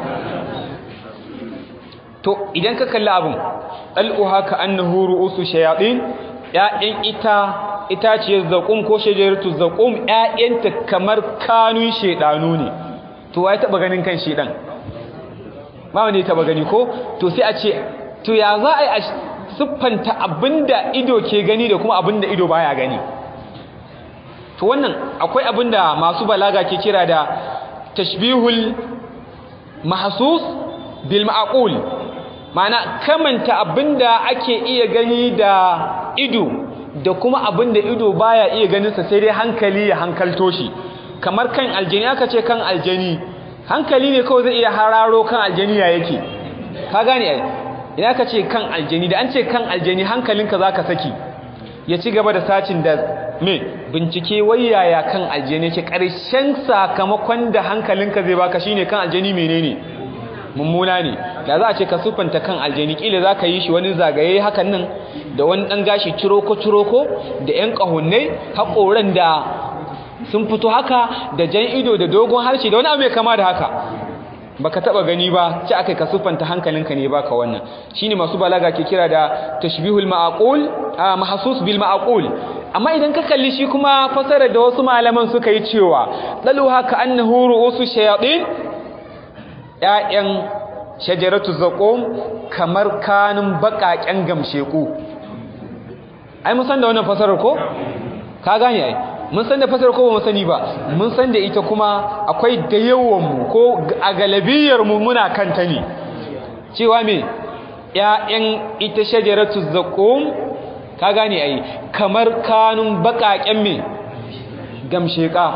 to idan ka kalli abin al'uha ka annahu ru'usu shayatin ƴaƴan ita itaciyar zaqum ko shajaratu zaqum ƴaƴanta kamar kanun shedanu ne to wai taba ganin kan shedan ba wanda ya taba gani ko to sai a ce to ya za a yi siffanta abinda ido ke gani da kuma abinda ido baya gani to wannan akwai abinda masu balaga ke kira da tashbihul mahsus bil ma'qul ma'ana kamanta abinda ake iya gani da ido da kuma abinda ido baya iya ganin sa sai dai hankali ya hankalto shi kamar kan aljani aka ce kan aljani hankali ne kawai zai iya hararo kan aljani ya yake ka gane ai idan aka ce kan aljani da an ce kan aljani hankalinka zaka saki ya ci gaba da sacin da me bincike wayaya kan aljani yake karshen sakamakon da hankalinka zai baka shine kan aljani menene mummuna ne da za a ce ka sufanta kan aljani kila za ka yi shi wani zagaye hakan nan da wani ɗan gashi ciroko-ciroko da ‘yan ƙahunnai haƙoran da sun fito haka da jan ido da dogon harshe da wani abu mai kama da haka baka taba gani ba ci akai ka sufanta hankalinka ne baka wannan shine masu balaga ke kira da tashbihul ma'qul mahsus bil ma'qul amma idan ka kalli shi kuma fasara da wasu malaman suka yi cewa dalu haka annahu ru'usu shayatin ya'yan shajaratu zaqum kamar kanun bakaken gamsheku ai mun san da wannan fasarar ko ka gane ai mun san da fasarar ko ba mu sani ba mun san da ita kuma akwai da yawan mu ko a galabiyar mu muna kanta ne cewa me ƴaƴan ita shajaratu zaqum ka gane ai kamar kanun bakaken me gamsheka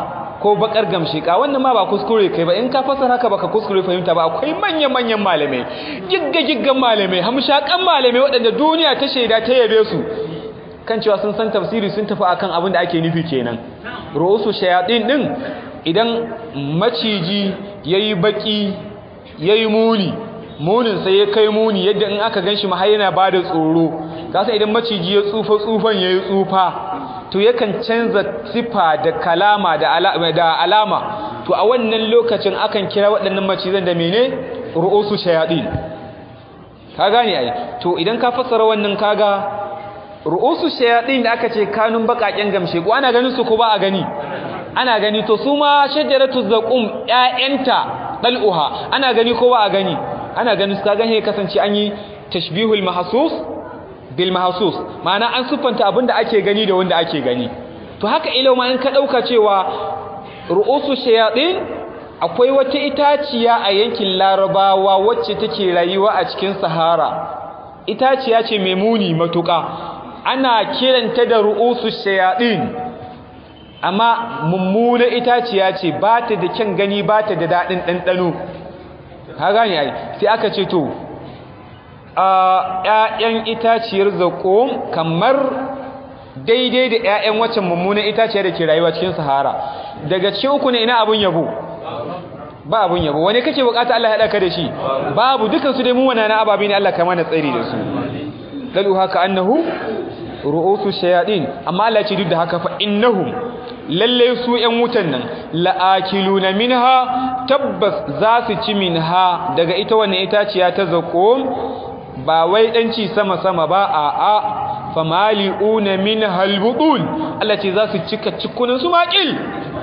ko bakar gamshika wannan ma ba kuskure kai ba in ka fasara haka baka kuskure fahimta ba akwai manyan manyan malamai gigga giggan malamai hamshakan malamai waɗanda duniya ta shaida ta yabe su kan cewa sun san tafsiri sun tafi akan abin da ake nufi kenan ru'usu shayatin din idan maciji yayi baki yayi muni munin sai ya kai muni yadda in aka ganshi ma har yana bada tsoro kasa idan maciji ya tsufa tsufan yayi tsufa to yakan canza sifa da kalama da alama da alama to a wannan lokacin akan kira waɗannan macizan da mene ru'usu shayatin ka gane ai to idan ka fassara wannan kaga ru'usu shayatin da aka ce kanun bakaken gamshe ko ana ganin su ko ba a gani ana gani to su ma shajaratu zaqum ƴaƴanta dal'uha ana gani ko ba a gani ana ganin su ka gane kasance an yi tashbihul mahsus bil mahsus ma'ana an sufanta abinda ake gani da wanda ake gani to haka ilau ma in ka dauka cewa ru'usu shayatin akwai wata itaciya a yankin larabawa wacce take rayuwa a cikin sahara itaciya ce mai muni matuka ana kiranta da ru'usu shayatin amma mummuna itaciya ce ba ta da kyan gani ba ta da daɗin ɗanɗano ka gane ai sai aka ce to a ƴaƴan itaciyar zaƙo kamar daidai da ƴaƴan waccan mummunan itaciya da ke rayuwa cikin sahara daga cikin uku ne ina abun yabo ba abun yabo wani kake bukata Allah ya haɗa ka da shi babu dukansu dai mu wana na ababi ne Allah kama na tsari da su dalu haka annahu ru'usu shayadin amma Allah ce duk da haka fa innahum lalle su ƴan wutan nan la'akiluna minha tabbas za su ci minha daga ita wannan itaciya ta zaqum ba wai dan ci sama sama ba a a famali'una minha albutun Allah ce za su cika cikunan su maƙil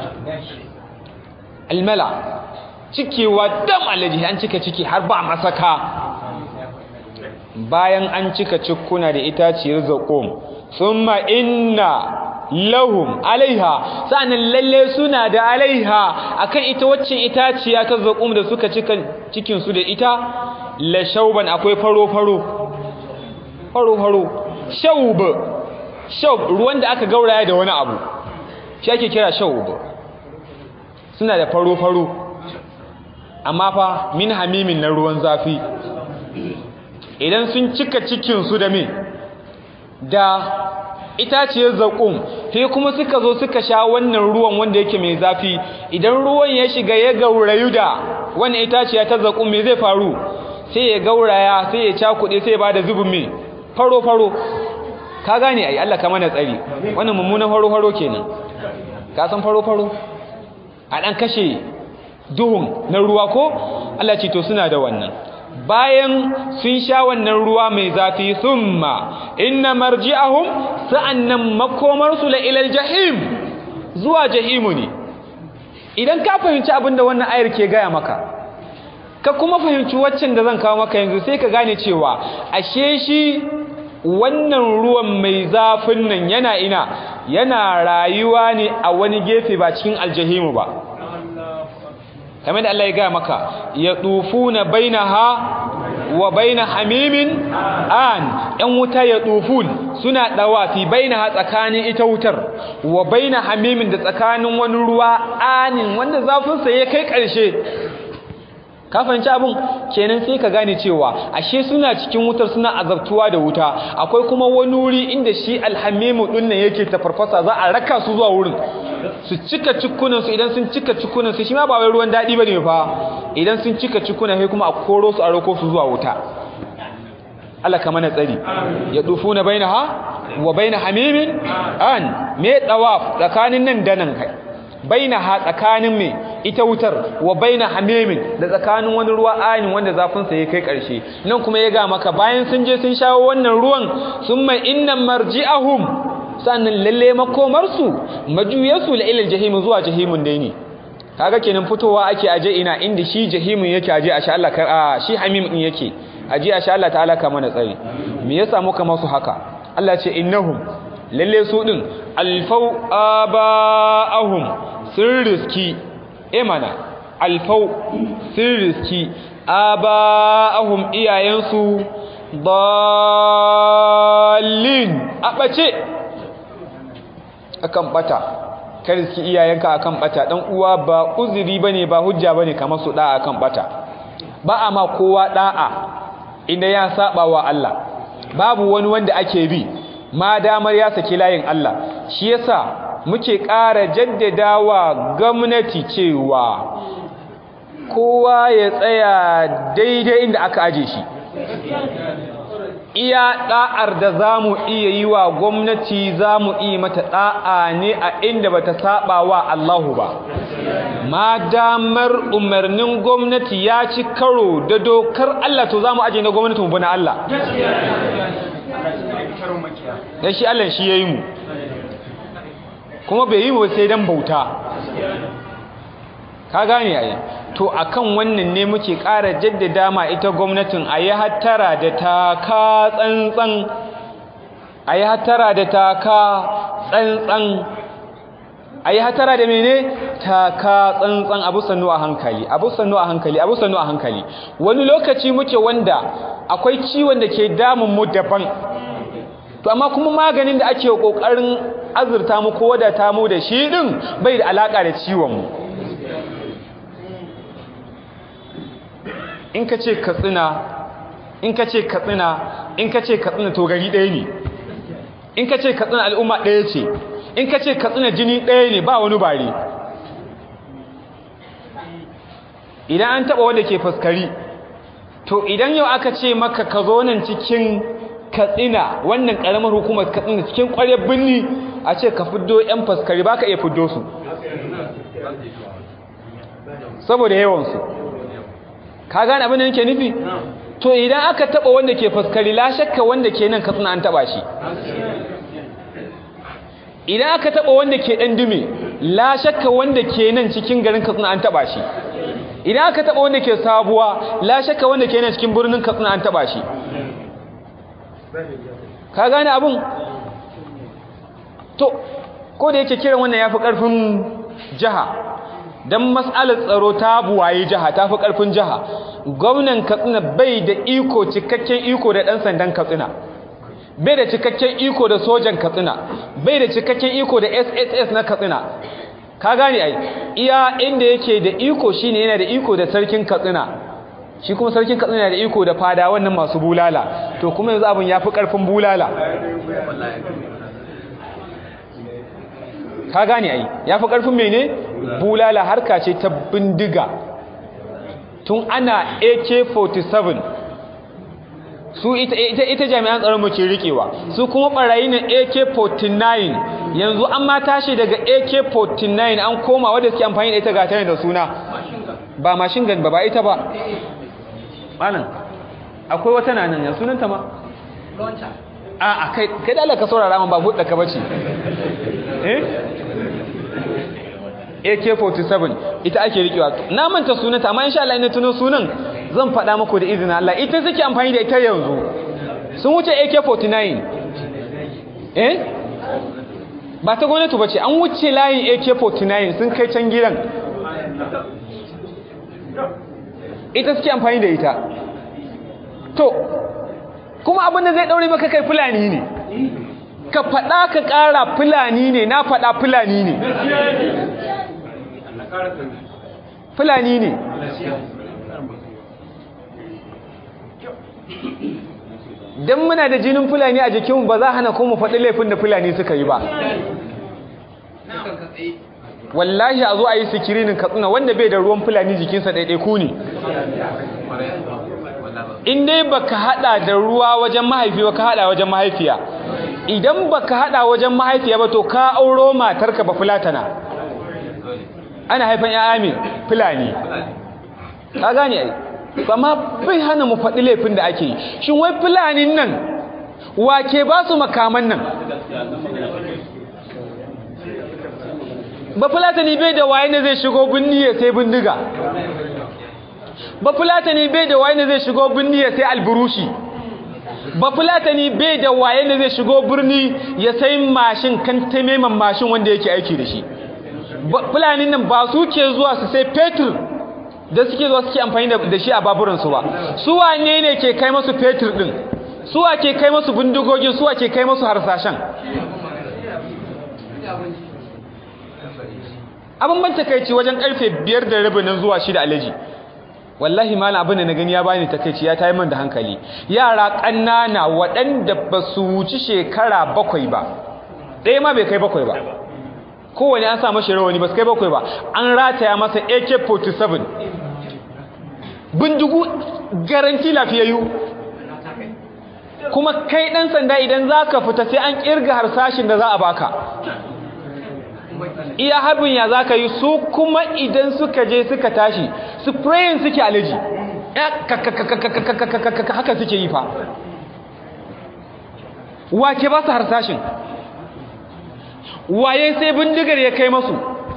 almala cikewa dam alaji an cika ciki har ba masaka bayan an cika cikuna da itaciyar zaqum thumma inna lahum alaiha sa'annan lalle suna da alaiha akan ita wacce itaciya ta zaqum da suka cika cikin su da ita la shauban akwai faro faro faro faro shaub shaub ruwan da aka gauraya da wani abu shi ake kira shaub suna da faro faro amma fa min hamimin na ruwan zafi idan sun cika cikin su da me da itaciyar zaƙum sai kuma suka zo suka sha wannan ruwan wanda yake mai zafi idan ruwan ya shiga ya gaurayu da wannan itaciya ta zaƙum me zai faru sai ya gauraya sai ya cakuɗe sai ya bada zubin me faro faro ka gane ai Allah ka mana tsari wannan mummunan faro faro kenan ka san faro faro a dan kashe duhun na ruwa ko Allah ce to suna da wannan bayan sun sha wannan ruwa mai zafi thumma inna marji'ahum sa'annan makomarsu la ilal jahim zuwa jahimu ne idan ka fahimci abin da wannan ayar ke gaya maka ka kuma fahimci waccan da zan kawo maka yanzu sai ka gane cewa ashe shi wannan ruwan mai zafin nan yana ina yana rayuwa ne a wani gefe ba cikin aljahimu ba kamar da Allah ya gaya maka ya tufuna bainaha wa baina hamimin an yan wuta ya tufun suna dawafi bainaha tsakanin ita wutar wa baina hamimin da tsakanin wani ruwa anin wanda zafin sa ya kai karshe ka fahimci abin kenan sai ka gane cewa ashe suna cikin wutar suna azabtuwa da wuta akwai kuma wani wuri inda shi alhamimu din nan yake tafarfasa za a raka su zuwa wurin su cika cikunan su idan sun cika cikunan su shi ma ba wai ruwan dadi bane fa idan sun cika cikunan sai kuma a koro su a roko su zuwa wuta Allah ka mana tsari ya dufuna bainaha wa baina hamimin an me tawaf tsakanin nan da nan kai bainaha tsakanin me ita wutar wa baina hamimin da tsakanin wani ruwa ayin wanda zafin sa ya kai karshe nan kuma ya ga maka bayan sun je sun shawo wannan ruwan summa inna marji'ahum sannan lalle makomar su majuyarsu la ilal jahim zuwa jahimun dai ne kaga kenan fitowa ake aje ina inda shi jahimun yake aje a sha Allah kar a shi hamim din yake aje a sha Allah ta'ala ka mana tsari me yasa muka masu haka Allah ce innahum lalle su din alfau aba'ahum sun riski imana alfau sun riski aba'ahum iyayensu dallin a ɓace akan ɓata ka riski iyayenka akan bata dan uwa ba uzuri bane ba hujja bane kamar su da'a akan bata ba a ma kowa da'a inda ya saba wa Allah babu wani wanda ake bi ma damar ya saki layin Allah shi yasa muke ƙara jaddadawa gwamnati cewa kowa ya tsaya daidai inda aka aje shi iya da'ar da zamu iya yi wa gwamnati zamu iya mata da'a ne a inda bata saba wa Allahu ba ma damar umarnin gwamnati ya ci karo da dokar Allah to zamu aje na gwamnati mu bi na Allah dan shi Allah shi yayi mu kuma bai yi mu sai dan bauta ka gane ai to akan wannan ne muke ƙara jaddada ma ita gwamnatin ayi hattara da taka tsantsan ayi hattara da taka tsantsan ayi hattara da mene taka tsantsan abu sannu a hankali abu sannu a hankali abu sannu a hankali wani lokaci muke wanda akwai ciwon da ke damun mu daban to amma kuma maganin da ake kokarin azurta mu ko wadata mu da shi din bai da alaka da ciwon mu in ka ce katsina in ka ce katsina in ka ce katsina to gari ɗaya ne in ka ce katsina al'umma ɗaya ce in ka ce katsina jini ɗaya ne ba wani bare idan an taɓa wanda ke fuskari to idan yau aka ce maka ka zo nan cikin katsina wannan ƙaramar hukumar katsina cikin ƙwaryar birni a ce ka fiddo 'yan fuskari ba ka iya fiddo su saboda yawansu ka gane abin da nake nufi to idan aka taba wanda ke fuskari la shakka wanda ke nan katsina an taba shi idan aka taba wanda ke dan dume la shakka wanda ke nan cikin garin katsina an taba shi idan aka taba wanda ke sabuwa la shakka wanda ke nan cikin birnin katsina an taba shi ka gane abin to ko da yake kiran wannan yafi karfin jiha don matsalar tsaro ta buwaye jiha ta fi ƙarfin jiha gwamnan katsina bai da iko cikakken iko da ɗan sandan katsina bai da cikakken iko da sojan katsina bai da cikakken iko da sss na katsina ka gane ai iya inda yake da iko shine yana da iko da sarkin katsina shi kuma sarkin katsina yana da iko da fada wannan masu bulala to kuma yanzu abin ya fi ƙarfin bulala ka gane ai ya fi ƙarfin mene bulala harka ce ta bindiga tun ana ak-47 su ita, ita, ita jami'an tsaron muke rikewa su kuma barayi na ak-49 yanzu an ma tashi daga ak-49 an koma wadda suke amfani da ita ga tare da suna ba mashin gun ba ba ita ba malam akwai wata nanan ya sunanta ma a a kai kai da Allah ka saurara man ba buɗe ka bace eh AK47 ita ake rikewa na manta sunanta amma insha Allah ina tuno sunan zan faɗa muku da izinin Allah ita suke amfani da ita yanzu sun wuce AK49 eh ba ta gwamnati bace an wuce layin AK49 sun kai can gidan ita suke amfani da ita to kuma abin da zai daure maka kai fulani ne ka faɗa ka ƙara fulani ne na faɗa fulani ne fulani ne don muna da jinin fulani a jikinmu ba za hana kuma faɗi laifin da fulani suka yi ba wallahi a zo a yi sikirinin katsina wanda bai da ruwan fulani jikinsa ɗaiɗaiku ne in dai baka hada da ruwa wajen mahaifi ba ka hada wajen mahaifiya idan baka hada wajen mahaifiya ba to ka auro matarka ba fulatana ana haifan ya'ya mai fulani ka gane ai amma bai hana mu faɗi laifin da ake yi shin wai fulanin nan wake ba su makaman nan ba fulatani bai da waye ne zai shigo binni ya sai bindiga ba fulatani bai da waye ne zai shigo birni ya sai alburushi ba fulatani bai da waye ne zai shigo birni ya sai mashin kan taimaman mashin wanda yake aiki da shi fulanin nan ba su ke zuwa su sai fetur da suke zuwa suke amfani da shi a baburansu ba su wane ne ke kai masu fetur din su wa ke kai masu bindigogin su wa ke kai masu harsashen abin ban takaici wajen karfe biyar da rabi nan zuwa shida alaji wallahi malam abin da na gani ya bani takaici ya tayi man da hankali yara ƙanana waɗanda ba su wuci shekara bakwai ba ɗaya ma bai kai bakwai ba kowane an sa mashi rawani ba su kai bakwai ba an rataya masa ak-47 bindigu garanti lafiyayyu kuma kai ɗan sanda idan za ka fita sai an ƙirga harsashin da za a baka iya harbin ya za ka yi su kuma idan suka je suka tashi sprayin suke alaji haka suke yi fa wake ba su harsashin waye sai bindigar ya kai masu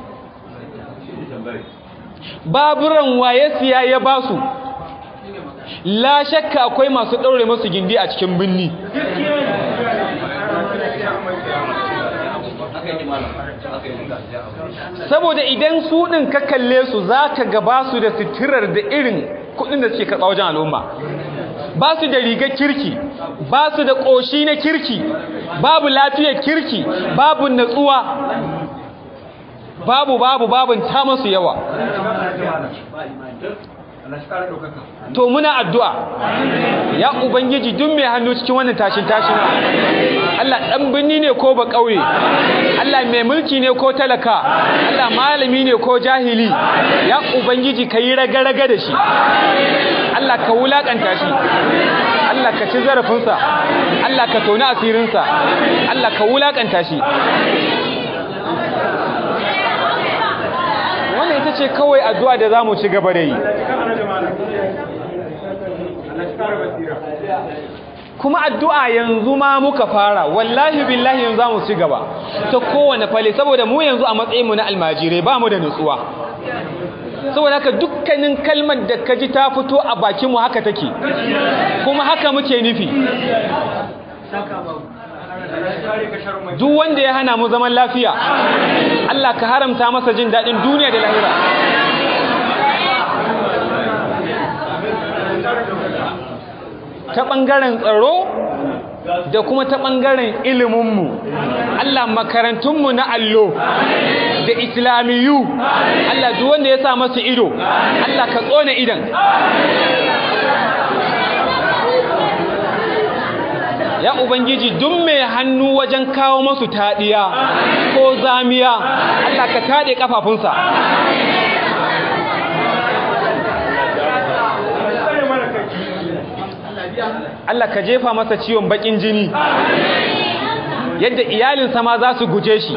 baburan waye siya ya ba su la shakka akwai masu ɗaure masu gindi a cikin binni saboda idan su ɗin ka kalle su za ka gaba su da sitirar da irin kuɗin da suke karɓa wajen al'umma ba su da rigar kirki ba su da ƙoshi na kirki babu lafiyar kirki babu natsuwa babu babu babun ta masu yawa to muna addu'a ya ubangiji duk mai hannu cikin wannan tashin tashin Allah dan binni ne ko ba kauye Allah mai mulki ne ko talaka Allah malami ne ko jahili ya ubangiji kai raga-raga da shi Allah ka wulakanta shi Allah ka ci zarafinsa Allah ka tona asirinsa Allah ka wulakanta shi wannan ita ce kawai addu'a da za mu ci gaba da yi kuma addu'a yanzu ma muka fara wallahi billahi yanzu za mu ci gaba ta kowane fale saboda mu yanzu a matsayinmu na almajirai ba mu da nutsuwa saboda haka dukkanin kalmar da ka ji ta fito a bakinmu haka take kuma haka muke nufi duk wanda ya hana mu zaman lafiya Allah ka haramta masa jin daɗin duniya da lahira ta ɓangaren tsaro da kuma ta ɓangaren iliminmu Allah makarantunmu na allo da islamiyu Allah duk wanda ya sa masu ido Allah ka tsone idan ya ubangiji duk mai hannu wajen kawo masu taɗiya ko zamiya Allah ka taɗe ƙafafunsa Allah ka jefa masa ciwon baƙin jini yadda iyalinsa ma za su guje shi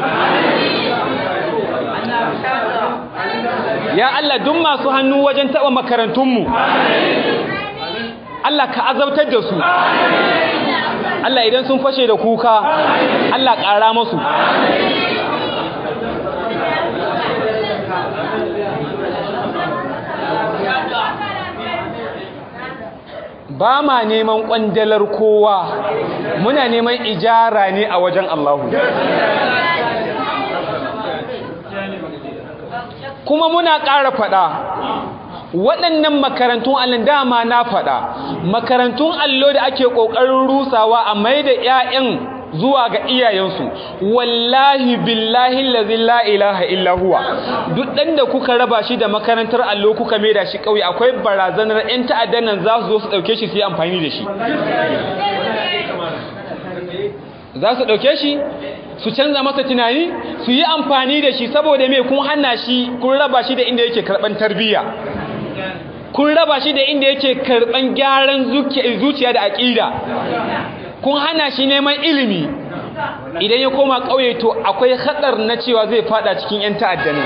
ya Allah duk masu hannu wajen taɓa makarantunmu Allah ka azabtar da su Allah idan sun fashe da kuka Allah ƙara masu ba ma neman ƙwandalar kowa muna neman ijara ne a wajen Allahu kuma muna ƙara faɗa waɗannan makarantun allon dama na faɗa makarantun allo da ake ƙoƙarin rusawa a mai da 'ya'yan zuwa ga iyayensu wallahi billahi lazi la ilaha illa huwa duk ɗan da kuka raba shi da makarantar allo kuka mai da shi ƙauye akwai barazanar 'yan ta'addan nan za su zo su ɗauke shi su yi amfani da shi za su ɗauke shi su canza masa tunani su yi amfani da shi saboda mai kun hana shi kun raba shi da inda yake karɓan tarbiyya kun raba shi da inda yake karɓan gyaran zuciya da aƙida kun hana shi neman ilimi idan ya koma ƙauye to akwai hatsar na cewa zai fada cikin 'yan ta'addani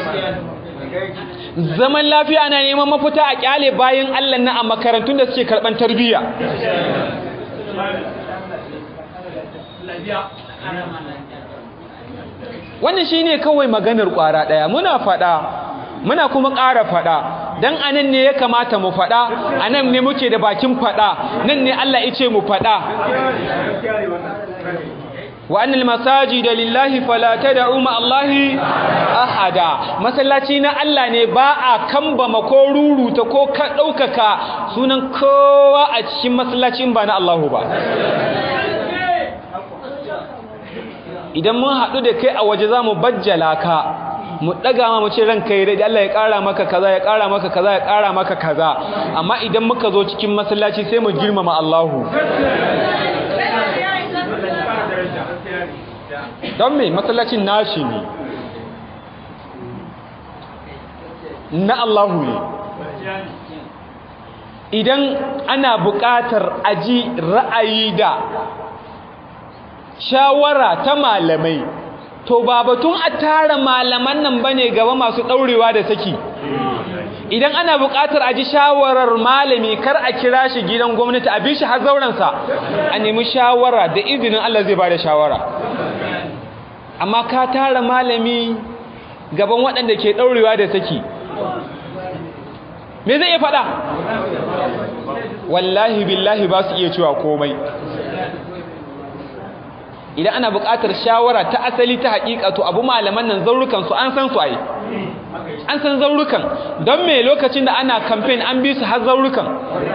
zaman lafiya ana neman mafita a ƙyale bayan allah na a makarantun da suke karɓan tarbiyya wannan shine kawai maganar ƙwara ɗaya muna faɗa muna kuma ƙara faɗa dan anan ne ya kamata mu faɗa anan ne muke da bakin faɗa nan ne Allah ya ce mu faɗa wa annal masajida lillahi fala tad'u ma Allahi ahada masallaci na Allah ne ba a kambama ko ruruta ko ka daukaka sunan kowa a cikin masallacin ba na Allahu ba idan mun haɗu da kai a waje za mu bajjala ka mu daga ma mu ce ranka yi dai Allah ya kara maka kaza ya kara maka kaza ya kara maka kaza amma idan muka zo cikin masallaci sai mu girmama Allahu don me masallacin nashi ne na Allahu ne idan ana buƙatar aji ra'ayi da shawara ta malamai to ba batun a tara malaman nan bane gaba masu ɗaurewa da saki idan ana buƙatar aji shawarar malami kar a kira shi gidan gwamnati a bi shi har zaurensa a nemi shawara da izinin Allah zai ba da shawara amma ka tara malami gaban waɗanda ke ɗaurewa da saki me zai iya faɗa wallahi billahi ba su iya cewa komai idan ana buƙatar shawara ta asali ta haƙiƙa to abu malaman nan zaurukan su an san su ai an san zaurukan don me lokacin da ana campaign an bi su har zaurukan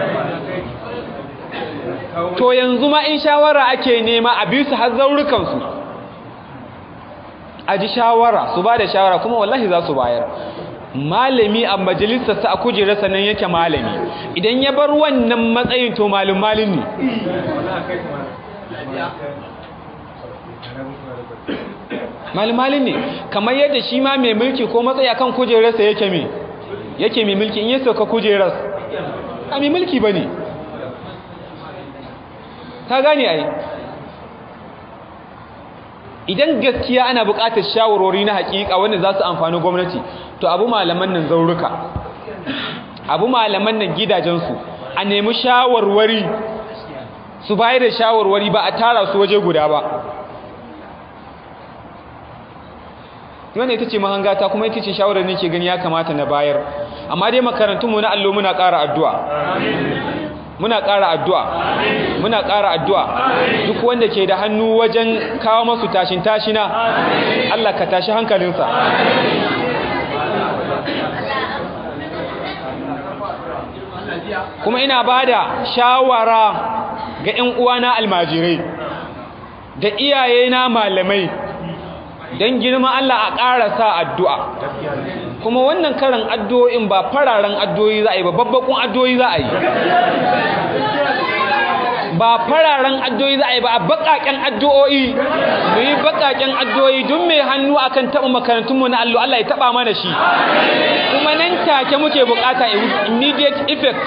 to yanzu ma in shawara ake nema a bi su har zaurukan su a ji shawara su ba da shawara kuma wallahi za su bayar malami a majalisarsa a kujerarsa nan yake malami idan ya bar wannan matsayin to malin malin ne malin malin ne kamar yadda shi ma mai mulki ko matsayi akan kujerarsa yake mai yake mai mulki in ya sauka kujerar a mai mulki ba ne ta gane ai idan gaskiya ana buƙatar shawarwari na haƙiƙa wanda za su amfani gwamnati to abu malaman nan zauruka abu malaman nan gidajensu a nemi shawarwari su bayar da shawarwari ba a tara su waje guda ba wannan ita ce mahangata kuma ita ce shawarar ne ke gani ya kamata na bayar amma dai makarantunmu na allo muna ƙara addu'a muna ƙara addu'a muna ƙara addu'a duk wanda ke da hannu wajen kawo masu tashin tashina Allah ka tashi hankalinsa kuma ina ba da shawara ga ‘yan uwana almajirai da iyayena malamai don girma Allah a ƙara sa addu'a kuma wannan karan addu'o'in ba fararen addu'o'i za a yi ba babbakun addu'o'i za a yi ba fararen addu'o'i za a yi ba a baƙaƙen addu'o'i mu yi baƙaƙen addu'o'i duk mai hannu akan taɓa makarantunmu na allo Allah ya taɓa mana shi kuma nan take muke buƙata immediate effect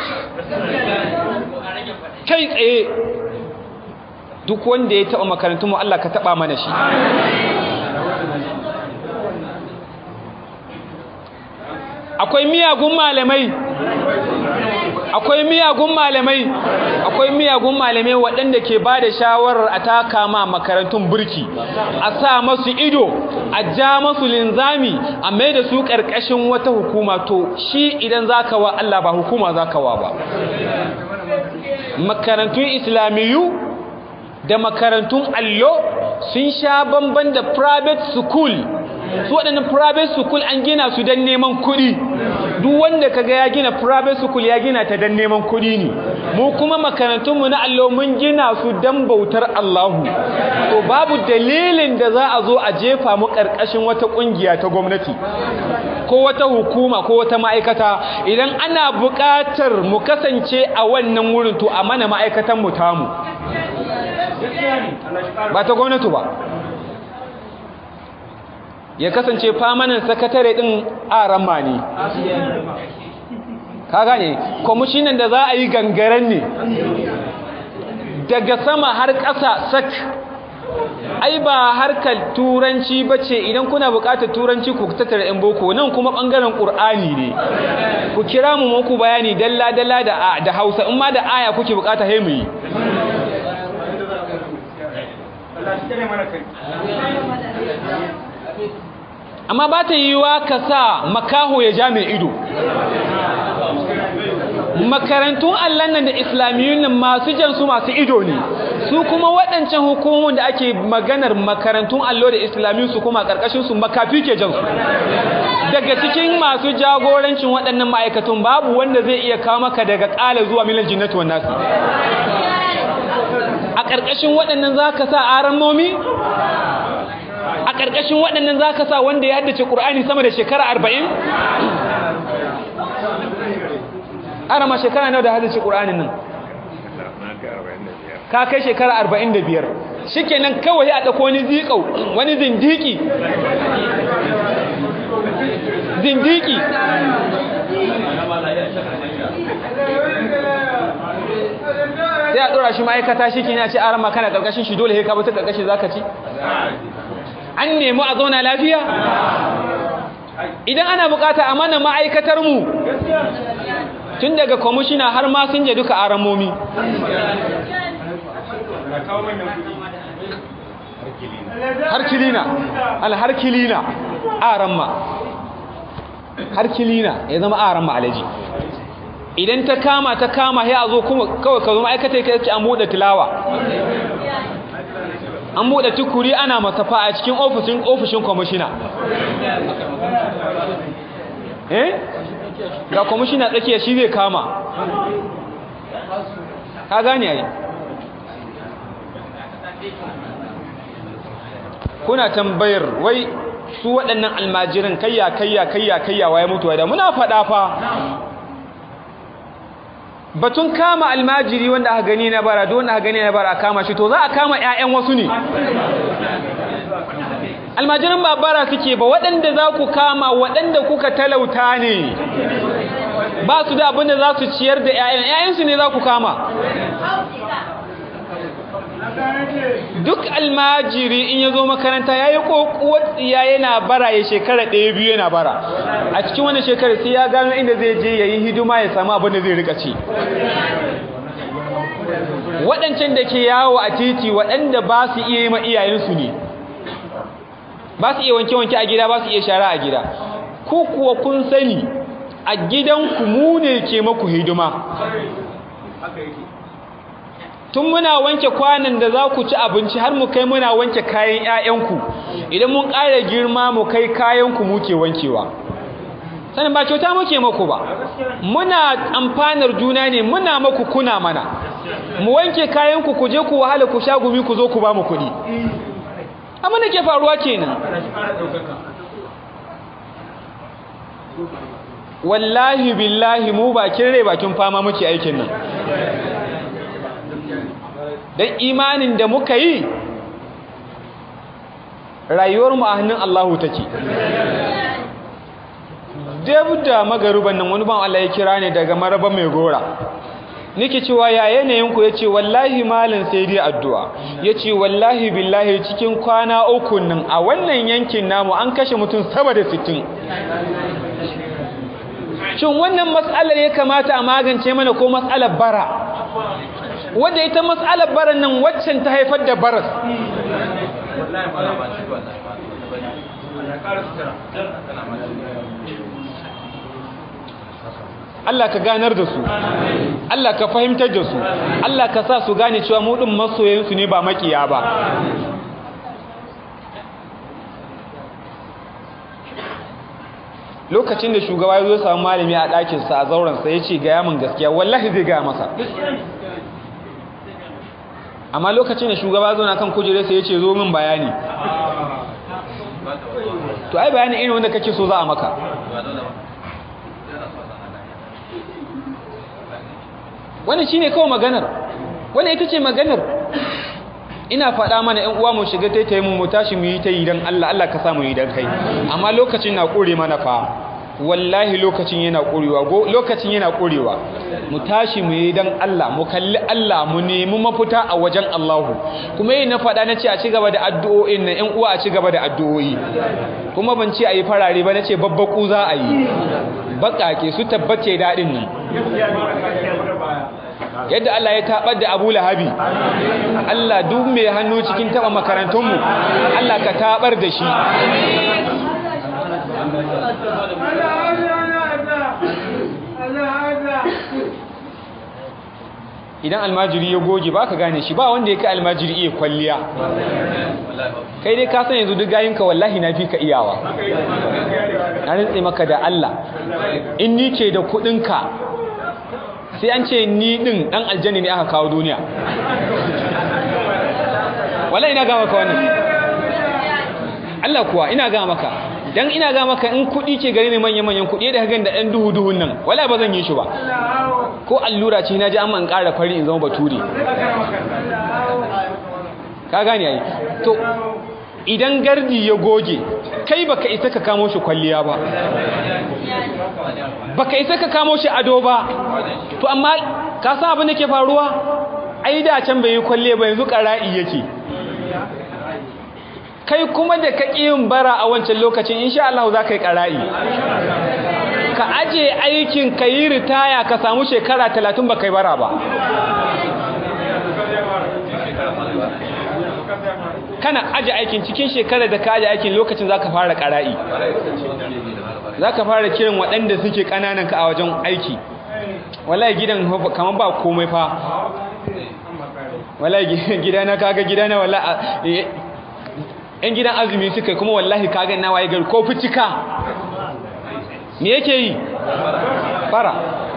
kai tsaye duk wanda ya taɓa makarantunmu Allah ka taɓa mana shi akwai miyagun malamai akwai miyagun malamai akwai miyagun malamai waɗanda ke ba da shawarar a taka ma makarantun burki a sa masu ido a ja masu linzami a mai da su ƙarƙashin wata hukuma to shi idan zaka wa Allah ba hukuma zaka wa ba makarantun islamiyu da makarantun allo sun sha bamban da private school su waɗannan private school an gina su don neman kuɗi duk wanda kaga ya gina private school ya gina ta don neman kuɗi ne mu kuma makarantunmu na allo mun gina su don bautar Allahu to babu dalilin da za a zo a jefa mu ƙarƙashin wata ƙungiya ta gwamnati ko wata hukuma ko wata ma'aikata idan ana buƙatar mu kasance a wannan wurin to a mana ma'aikatan mu tamu ba ta gwamnati ba ya kasance famanin sakatare din arama ne ka gane kwamishinan da za a yi gangaren ne daga sama har ƙasa sak ai ba harkar turanci ba ce idan kuna buƙatar turanci ku tattara yan boko nan kuma ɓangaren ƙur'ani ne ku kira mu muku bayani dalla-dalla da hausa in ma da aya kuke buƙata haimu yi amma ba ta yiwuwa ka sa makaho ya ja mai ido makarantun allon nan da islamiyyun nan masu jansu masu ido ne su kuma waɗancan hukumomin da ake maganar makarantun allo da islamiyyun su kuma ƙarƙashin su makafi ke jansu daga cikin masu jagorancin waɗannan ma'aikatun babu wanda zai iya kawo maka daga ƙala zuwa milan jinnatu wannan nasi a ƙarƙashin waɗannan za ka sa aran momi a ƙarƙashin waɗannan za ka sa wanda ya haddace ƙur'ani sama da shekara arba'in? arama shekara nawa da haddace ƙur'anin nan ka kai shekara arba'in da biyar shi kenan kawai a ɗauko wani zikau wani zindiki zindiki sai a ɗora shi ma'aikata shi kenan ce arama kana ƙarƙashin shi dole ka bata ƙarƙashin za ka ci an nemi a zauna lafiya idan ana bukata a mana ma'aikatar mu tun daga kwamishina har ma sun je duka aramomi har kilina alhar kilina aramma har kilina ya zama aramma alaji idan ta kama ta kama ya zo kuma kawai ka zo ma'aikata ka ce an buɗe tilawa an buɗe tukuri ana masafa a cikin ofishin ofishin kwamishina eh ga kwamishina tsakiya shi zai kama ka gane ai kuna tambayar wai su waɗannan almajiran kayya kayya kayya kayya waye mutuwa da muna faɗa fa batun kama almajiri wanda aka gani na bara don aka gani na bara a kama shi to za a kama ƴaƴan wasu ne almajiran ba bara suke ba waɗanda za ku kama waɗanda kuka talauta ne ba su da abin da za su ciyar da ƴaƴan ƴaƴansu ne za ku kama duk almajiri in ya zo makaranta ya yi ƙoƙuwar tsiya yana bara ya shekara ɗaya biyu yana bara a cikin wani shekara sai ya gano inda zai je ya yi hidima ya samu abin da zai rika ci waɗancan da ke yawo a titi waɗanda ba su iya yi ma iyayensu ne ba su iya wanke-wanke a gida ba su iya shara a gida ku kuwa kun sani a gidanku mu ne ke maku hidima tun muna wanke kwanan da za ku ci abinci har mu kai muna wanke kayan 'ya'yanku idan mun ƙara girma mu kai kayanku muke wankewa sanin ba kyauta muke maku ba muna amfanar juna ne muna maku kuna mana mu wanke kayanku ku je ku wahala ku sha gumi ku zo ku ba mu kuɗi amma da ke faruwa kenan wallahi billahi mu bakin rai bakin fama muke aikin nan don imanin da muka yi rayuwarmu a hannun Allahu take dab da magaruban nan wani ban Allah ya kira ne daga maraba mai gora nake cewa ya yanayinku ya ce wallahi malin sai dai addu'a ya ce wallahi billahi cikin kwana uku nan a wannan yankin namu an kashe mutum sama da sittin. shin wannan matsalar ya kamata a magance mana ko matsalar bara wadda ita matsalar baran nan waccan ta haifar da baras Allah ka ganar da su Allah ka fahimtar da su Allah ka sa su gane cewa mu din masoyansu ne ba makiya ba lokacin da shugaba ya zo samu malami a ɗakinsa a zaurensa ya ce gaya min gaskiya wallahi zai gaya masa amma lokacin da shugaba zo na kan kujerarsa ya ce zo min bayani to ai bayani irin wanda kake so za a maka wannan shine kawai maganar wannan ita ce maganar ina faɗa mana ƴan uwa mu shiga taitaye mu mu tashi mu yi ta yi dan Allah Allah ka sa mu yi dan kai amma lokacin na kore mana fa wallahi lokacin yana korewa lokacin yana korewa mu tashi mu yi dan Allah mu kalli Allah mu nemi mafita a wajen Allahu kuma yi na faɗa na ce a ci gaba da addu'o'in nan ƴan uwa a ci gaba da addu'o'i kuma ban ce a yi farare ba na ce babbaku za a yi baƙaƙe su tabbace daɗin nan yadda Allah ya taɓar da Abu Lahabi Allah duk mai hannu cikin taɓa makarantunmu Allah ka taɓar da shi idan almajiri ya goge ba ka gane shi ba wanda ya kai almajiri iya kwalliya kai dai ka san yanzu duk gayinka wallahi na fi ka iyawa na rintse maka da Allah in ni ke da kudinka sai an ce ni din dan aljanni ne aka kawo duniya wallahi ina ga maka wannan Allah kuwa ina ga maka dan ina ga maka in kuɗi ke gare ni manyan manyan kuɗi da hagan da ɗan duhu duhun nan wala ba zan yi shi ba ko allura ce na ji amma in ƙara fari in zama bature ka gane ai to idan gardi ya goge kai baka isa ka kamo shi kwalliya ba baka isa ka kamo shi ado ba to amma ka san abin da ke faruwa ai da can bai yi kwalle ba yanzu ƙara'i yake kai kuma da ka yin bara a wancan lokacin insha Allah za ka yi ƙara'i ka aje aikin ka yi ritaya ka samu shekara talatin ba kai bara ba kana aje aikin cikin shekarar da ka aje aikin lokacin za ka fara ƙara'i za ka fara kiran waɗanda suke ƙananan ka a wajen aiki wallahi gidan kamar ba komai fa wallahi gidana kaga gidana wallahi yan gidan azumi suka kuma wallahi kaga na waye gari ko fitika me yake yi bara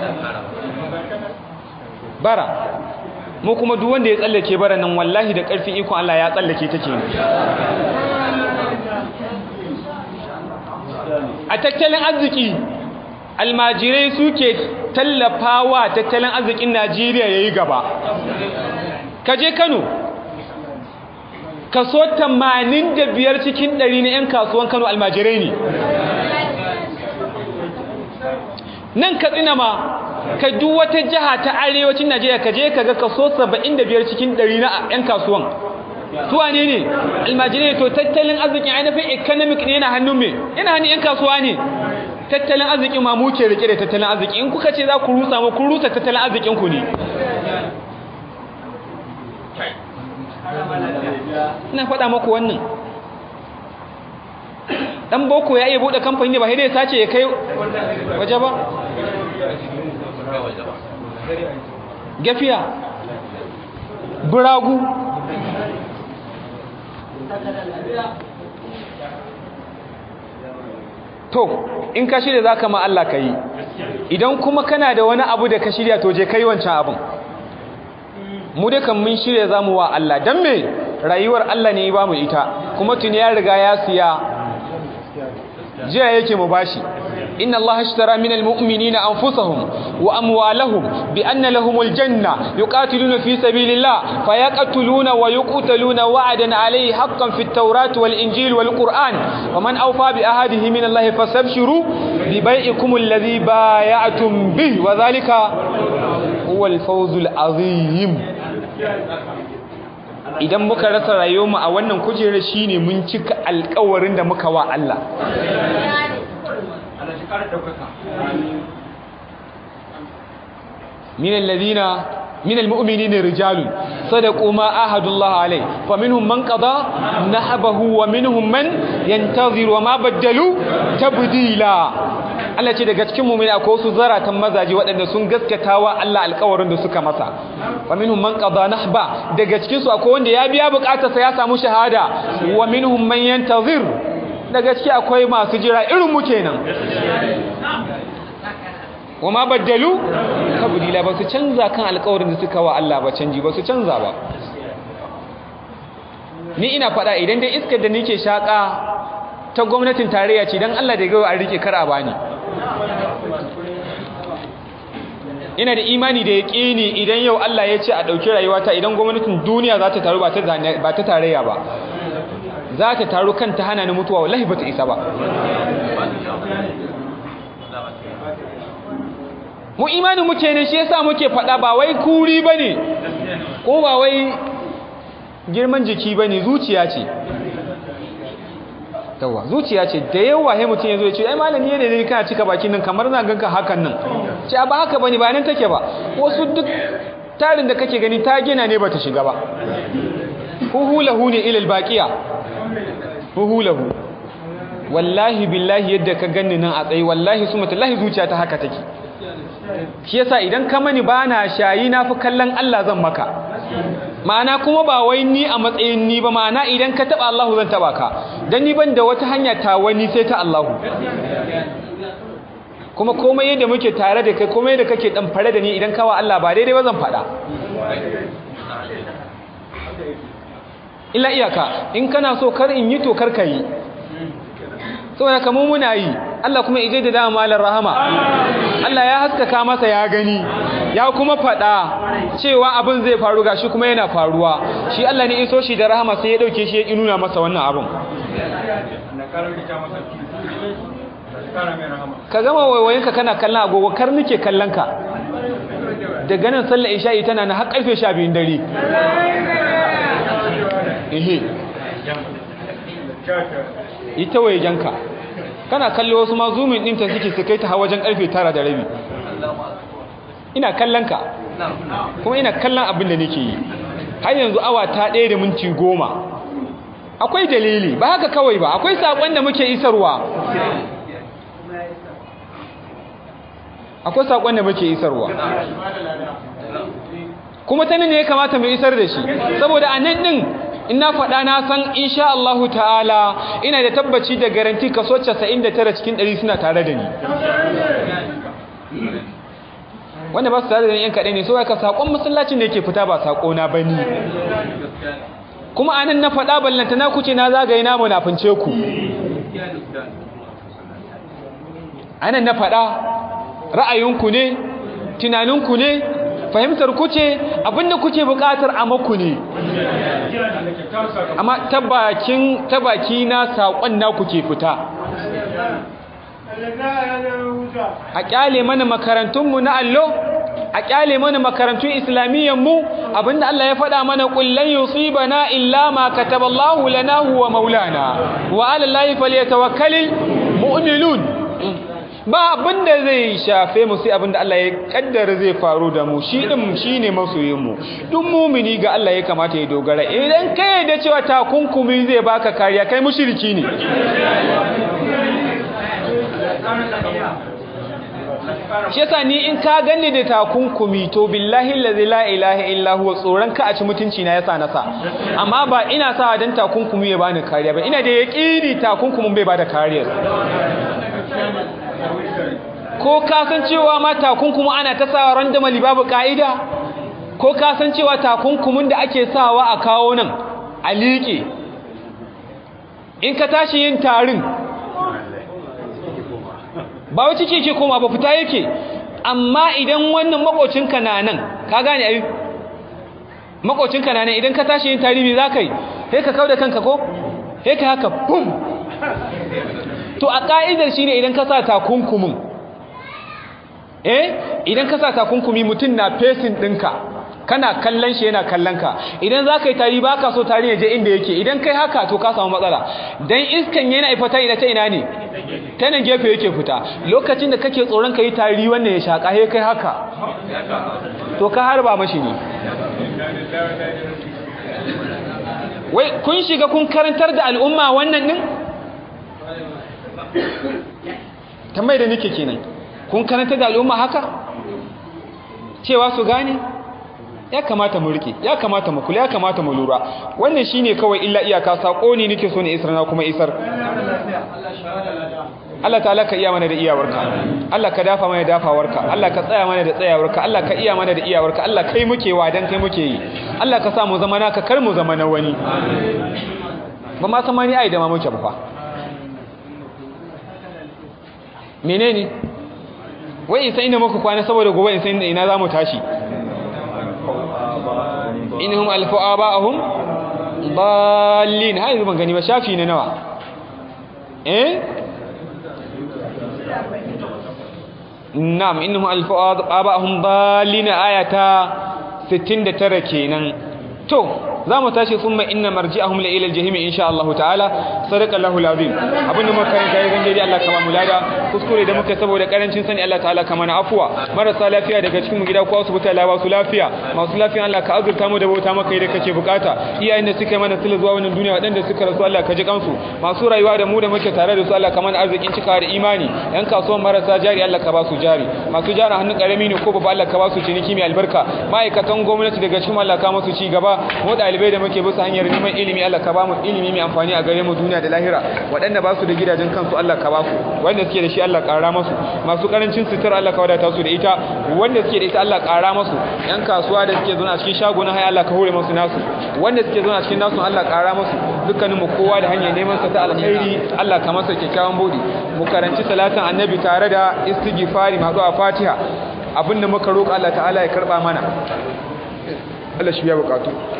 bara mu kuma duk wanda ya tsallake bara nan wallahi da ƙarfin ikon Allah ya tsallake take ne a tattalin arziki almajirai suke tallafawa tattalin arzikin Najeriya yayi gaba kaje Kano kaso 85 cikin 100 na 'yan kasuwan Kano almajirai ne nan katsina ma ka duk wata jiha ta arewacin Najeriya ka je ka ga kaso 75 cikin 100 na 'yan kasuwan tuwa ne ne almajirai to tattalin arzikin ainihin economic ne yana hannun me yana hannun 'yan kasuwa ne tattalin arzikin ma muke rike da tattalin arziki in kuka ce za ku rusa mu kun rusa tattalin arzikin ku ne ina faɗa maku wannan dan boko ya iya bude kamfani ne ba sai dai sace ya kai waje ba gafiya buragu to in ka shirya za ka ma Allah ka yi idan kuma kana da wani abu da ka shirya to je kai wancan abin mu da kan mun shirya za mu wa Allah don me rayuwar Allah ne ba mu ita kuma tuni ya riga ya siya jiya yake mu bashi inna Allah ashtara minal mu'minina anfusahum wa amwalahum bi anna lahumul janna yuqatiluna fi sabilillah fayaqtuluna wa yuqtaluna wa'dan alayhi haqqan fit tawrat wal injil wal qur'an wa man awfa bi ahadihi min Allah fastabshiru bi bai'ikum alladhi bay'atum bih wa dhalika huwal fawzul azim idan muka rasa rayuwarmu a wannan kujerar shine mun cika alƙawarin da muka wa Allah min alladhina min almu'minina rijalun sadaqu ma ahadullah alayhi faminhum man qada nahbahu wa minhum man yantaziru wa ma badalu tabdila Allah ce daga cikin mu'mini akwai wasu zaratan mazaji waɗanda sun gaskatawa Allah alƙawarin da suka masa wa minhum man qada nahba daga cikin su akwai wanda ya biya bukatarsa ya samu shahada wa minhum man yantazir daga ciki akwai masu jira irin mu kenan wa ma baddalu tabdila ba su canza kan alƙawarin da suka wa Allah ba canji ba su canza ba ni ina faɗa idan dai iskar da nake shaka ta gwamnatin tarayya ce dan Allah da gawa a rike kar a bani ina da imani da yaƙini idan yau Allah ya ce a ɗauki rayuwata idan gwamnatin duniya za ta taru ba ta tarayya ba za ta taru kanta hana ni mutuwa wallahi ba ta isa ba mu imanin muke ne shi yasa muke faɗa ba wai kuri ba ne ko ba wai girman jiki ba ne zuciya ce yawa zuciya ce da yawa he mutum ya zo ya ce ai malami ne ne kana cika bakin nan kamar na ganka hakan nan ce ba haka bane ba nan take ba wasu duk tarin da kake gani ta gina ne bata shiga ba huhulahu ne ilal baqiya huhulahu wallahi billahi yadda ka ganni nan a tsaye wallahi sumatullahi zuciya ta haka take shi yasa idan ka mani bana shayi na fi kallon Allah zan maka ma'ana kuma ba wai ni a matsayin ni ba ma'ana idan ka taba Allahu zan taba ka dan ni ban da wata hanya ta wani sai ta Allahu kuma komai yadda muke tare da kai komai yadda kake dan fare da ni idan kawa Allah ba daidai ba zan fada illa iyaka in kana so kar in yi to kar ka yi saboda kamar muna yi Allah kuma ije da dama malar rahama Allah ya haskaka masa ya gani ya kuma faɗa cewa abin zai faru gashi kuma yana faruwa shi Allah ne iso shi da rahama sai ya dauke shi ya nuna masa wannan abin ka gama waiwayenka kana kallon agogo kar nake kallon ka daga nan sallar isha'i tana na har karfe 12 dare ehe ita waye janka kana kallo wasu ma zoomin ɗinta suke su kai ta wajen karfe 9 da rabi ina kallon ka kuma ina kallon abin da nake yi har yanzu awa ta ɗaya da minti goma akwai dalili ba haka kawai ba akwai saƙon da muke isarwa akwai saƙon da muke isarwa kuma ta ne ya kamata mu isar da shi saboda a nan ɗin ina faɗa na san insha Allahu ta'ala ina da tabbaci da garanti kaso 99 cikin 100 suna tare da ni wanda ba su tare da ni yan kaɗai ne so ka saƙon masallacin da yake fita ba saƙo na bani kuma anan na faɗa ballanta na kuce na zagaye na munafince ku anan na faɗa ra'ayinku ne tunaninku ne fahimtar ku ce abinda kuke buƙatar a maku ne amma tabaki na saƙon na kuke fita a ƙyale mana makarantunmu na allo a ƙyale mana makarantun islamiyyanmu abinda Allah ya faɗa mana ƙullan yusibana illa ma kataballahu lana huwa maulana wa ala llahi falyatawakkalul mu'minun ba abinda zai shafe mu sai abinda Allah ya kaddara zai faru da mu shi din shine masoyin mu duk mumini ga Allah ya kamata ya dogara idan kai da cewa takunkumi zai baka kariya kai mushriki ne shi yasa ni in ka ganni da takunkumi to billahi allazi la ilaha illa huwa tsoron ka a ci mutunci na yasa nasa amma ba ina sa dan takunkumi ya bani kariya ba ina da yaqini takunkumin bai bada kariya ko ka san cewa ma takunkumi ana ta sawa randomly babu kaida ko ka san cewa takunkumin da ake sawa a kawo nan a liƙe in ka tashi yin tarin ba wai ciki ke koma ba fita yake amma idan wannan makocinka na nan ka gane ai makocinka na nan idan ka tashi yin tarihi za ka yi sai ka kauda kanka ko sai ka haka bum to a ka'idar shine idan ka sa takunkumin eh idan ka sa takunkumi mutum na fesin ɗinka kana kallon shi yana kallon ka idan za ka yi tari ba ka so tari ya je inda yake idan kai haka to ka samu matsala don iskan yana ifata ina ta ina ne ta nan gefe yake fita lokacin da kake tsoron ka yi tari wannan ya shaƙa he kai haka to ka harba mashi ne wai kun shiga kun karantar da al'umma wannan ɗin tambayi da nake kenan kun karantar da al'umma haka cewa su gane ya kamata mu rike ya kamata mu kula ya kamata mu lura wannan shine kawai illa iyaka sako ne nake so ne isar na kuma isar Allah ta'ala ka iya mana da iyawarka Allah ka dafa mana dafawarka Allah ka tsaya mana da tsayawarka Allah ka iya mana da iyawarka Allah kai muke wa dan kai muke yi Allah ka sa mu zama naka kar mu zama na wani ba ma san mani ai da ma muke ba fa menene wai in san inda muka kwana saboda gobe in san ina za mu tashi inhum alfu aba'ahum dallin hai ban gani ba shafi ne nawa eh na'am innahum alfu aba'ahum dallin ayata 69 kenan to zamu tashi summa inna marji'ahum la ila al-jahim insha Allah ta'ala sadaqa Allahu al-azim abinda muka kai kai zan dai Allah kama mu lada kuskure da muka saboda karancin sani Allah ta'ala kama na afwa marasa lafiya daga cikin mu gida ko asibiti Allah ba su lafiya masu lafiya Allah ka azurta mu da bauta maka da kake bukata iyayen da suka yi mana sila zuwa wannan duniya wadanda suka rasu Allah ka ji kansu masu rayuwa da mu da muke tare da su Allah ka mana arzikin cika da imani yan kasuwan marasa jari Allah ka ba su jari masu jari hannun karami ne ko babba Allah ka ba su ciniki mai albarka ma'aikatan gwamnati daga cikin Allah ka masu ci gaba mu dalibai da muke bisa hanyar neman ilimi Allah ka ba mu ilimi mai amfani a gare mu duniya da lahira waɗanda ba su da gidajen kansu Allah ka ba su wanda suke da shi Allah ƙara masu masu karancin sutura Allah ka wadata su da ita wanda suke da ita Allah ƙara masu yan kasuwa da suke zauna a cikin shagunan haya Allah ka hore masu nasu wanda suke zauna a cikin nasu Allah ƙara masu dukkanin mu kowa da hanyar neman sa ta alkhairi Allah ka masa kyakkyawan bodi mu karanci salatin annabi tare da istighfari masu a Fatiha abinda muka roƙa Allah ta'ala ya karba mana Allah shi ya bukatu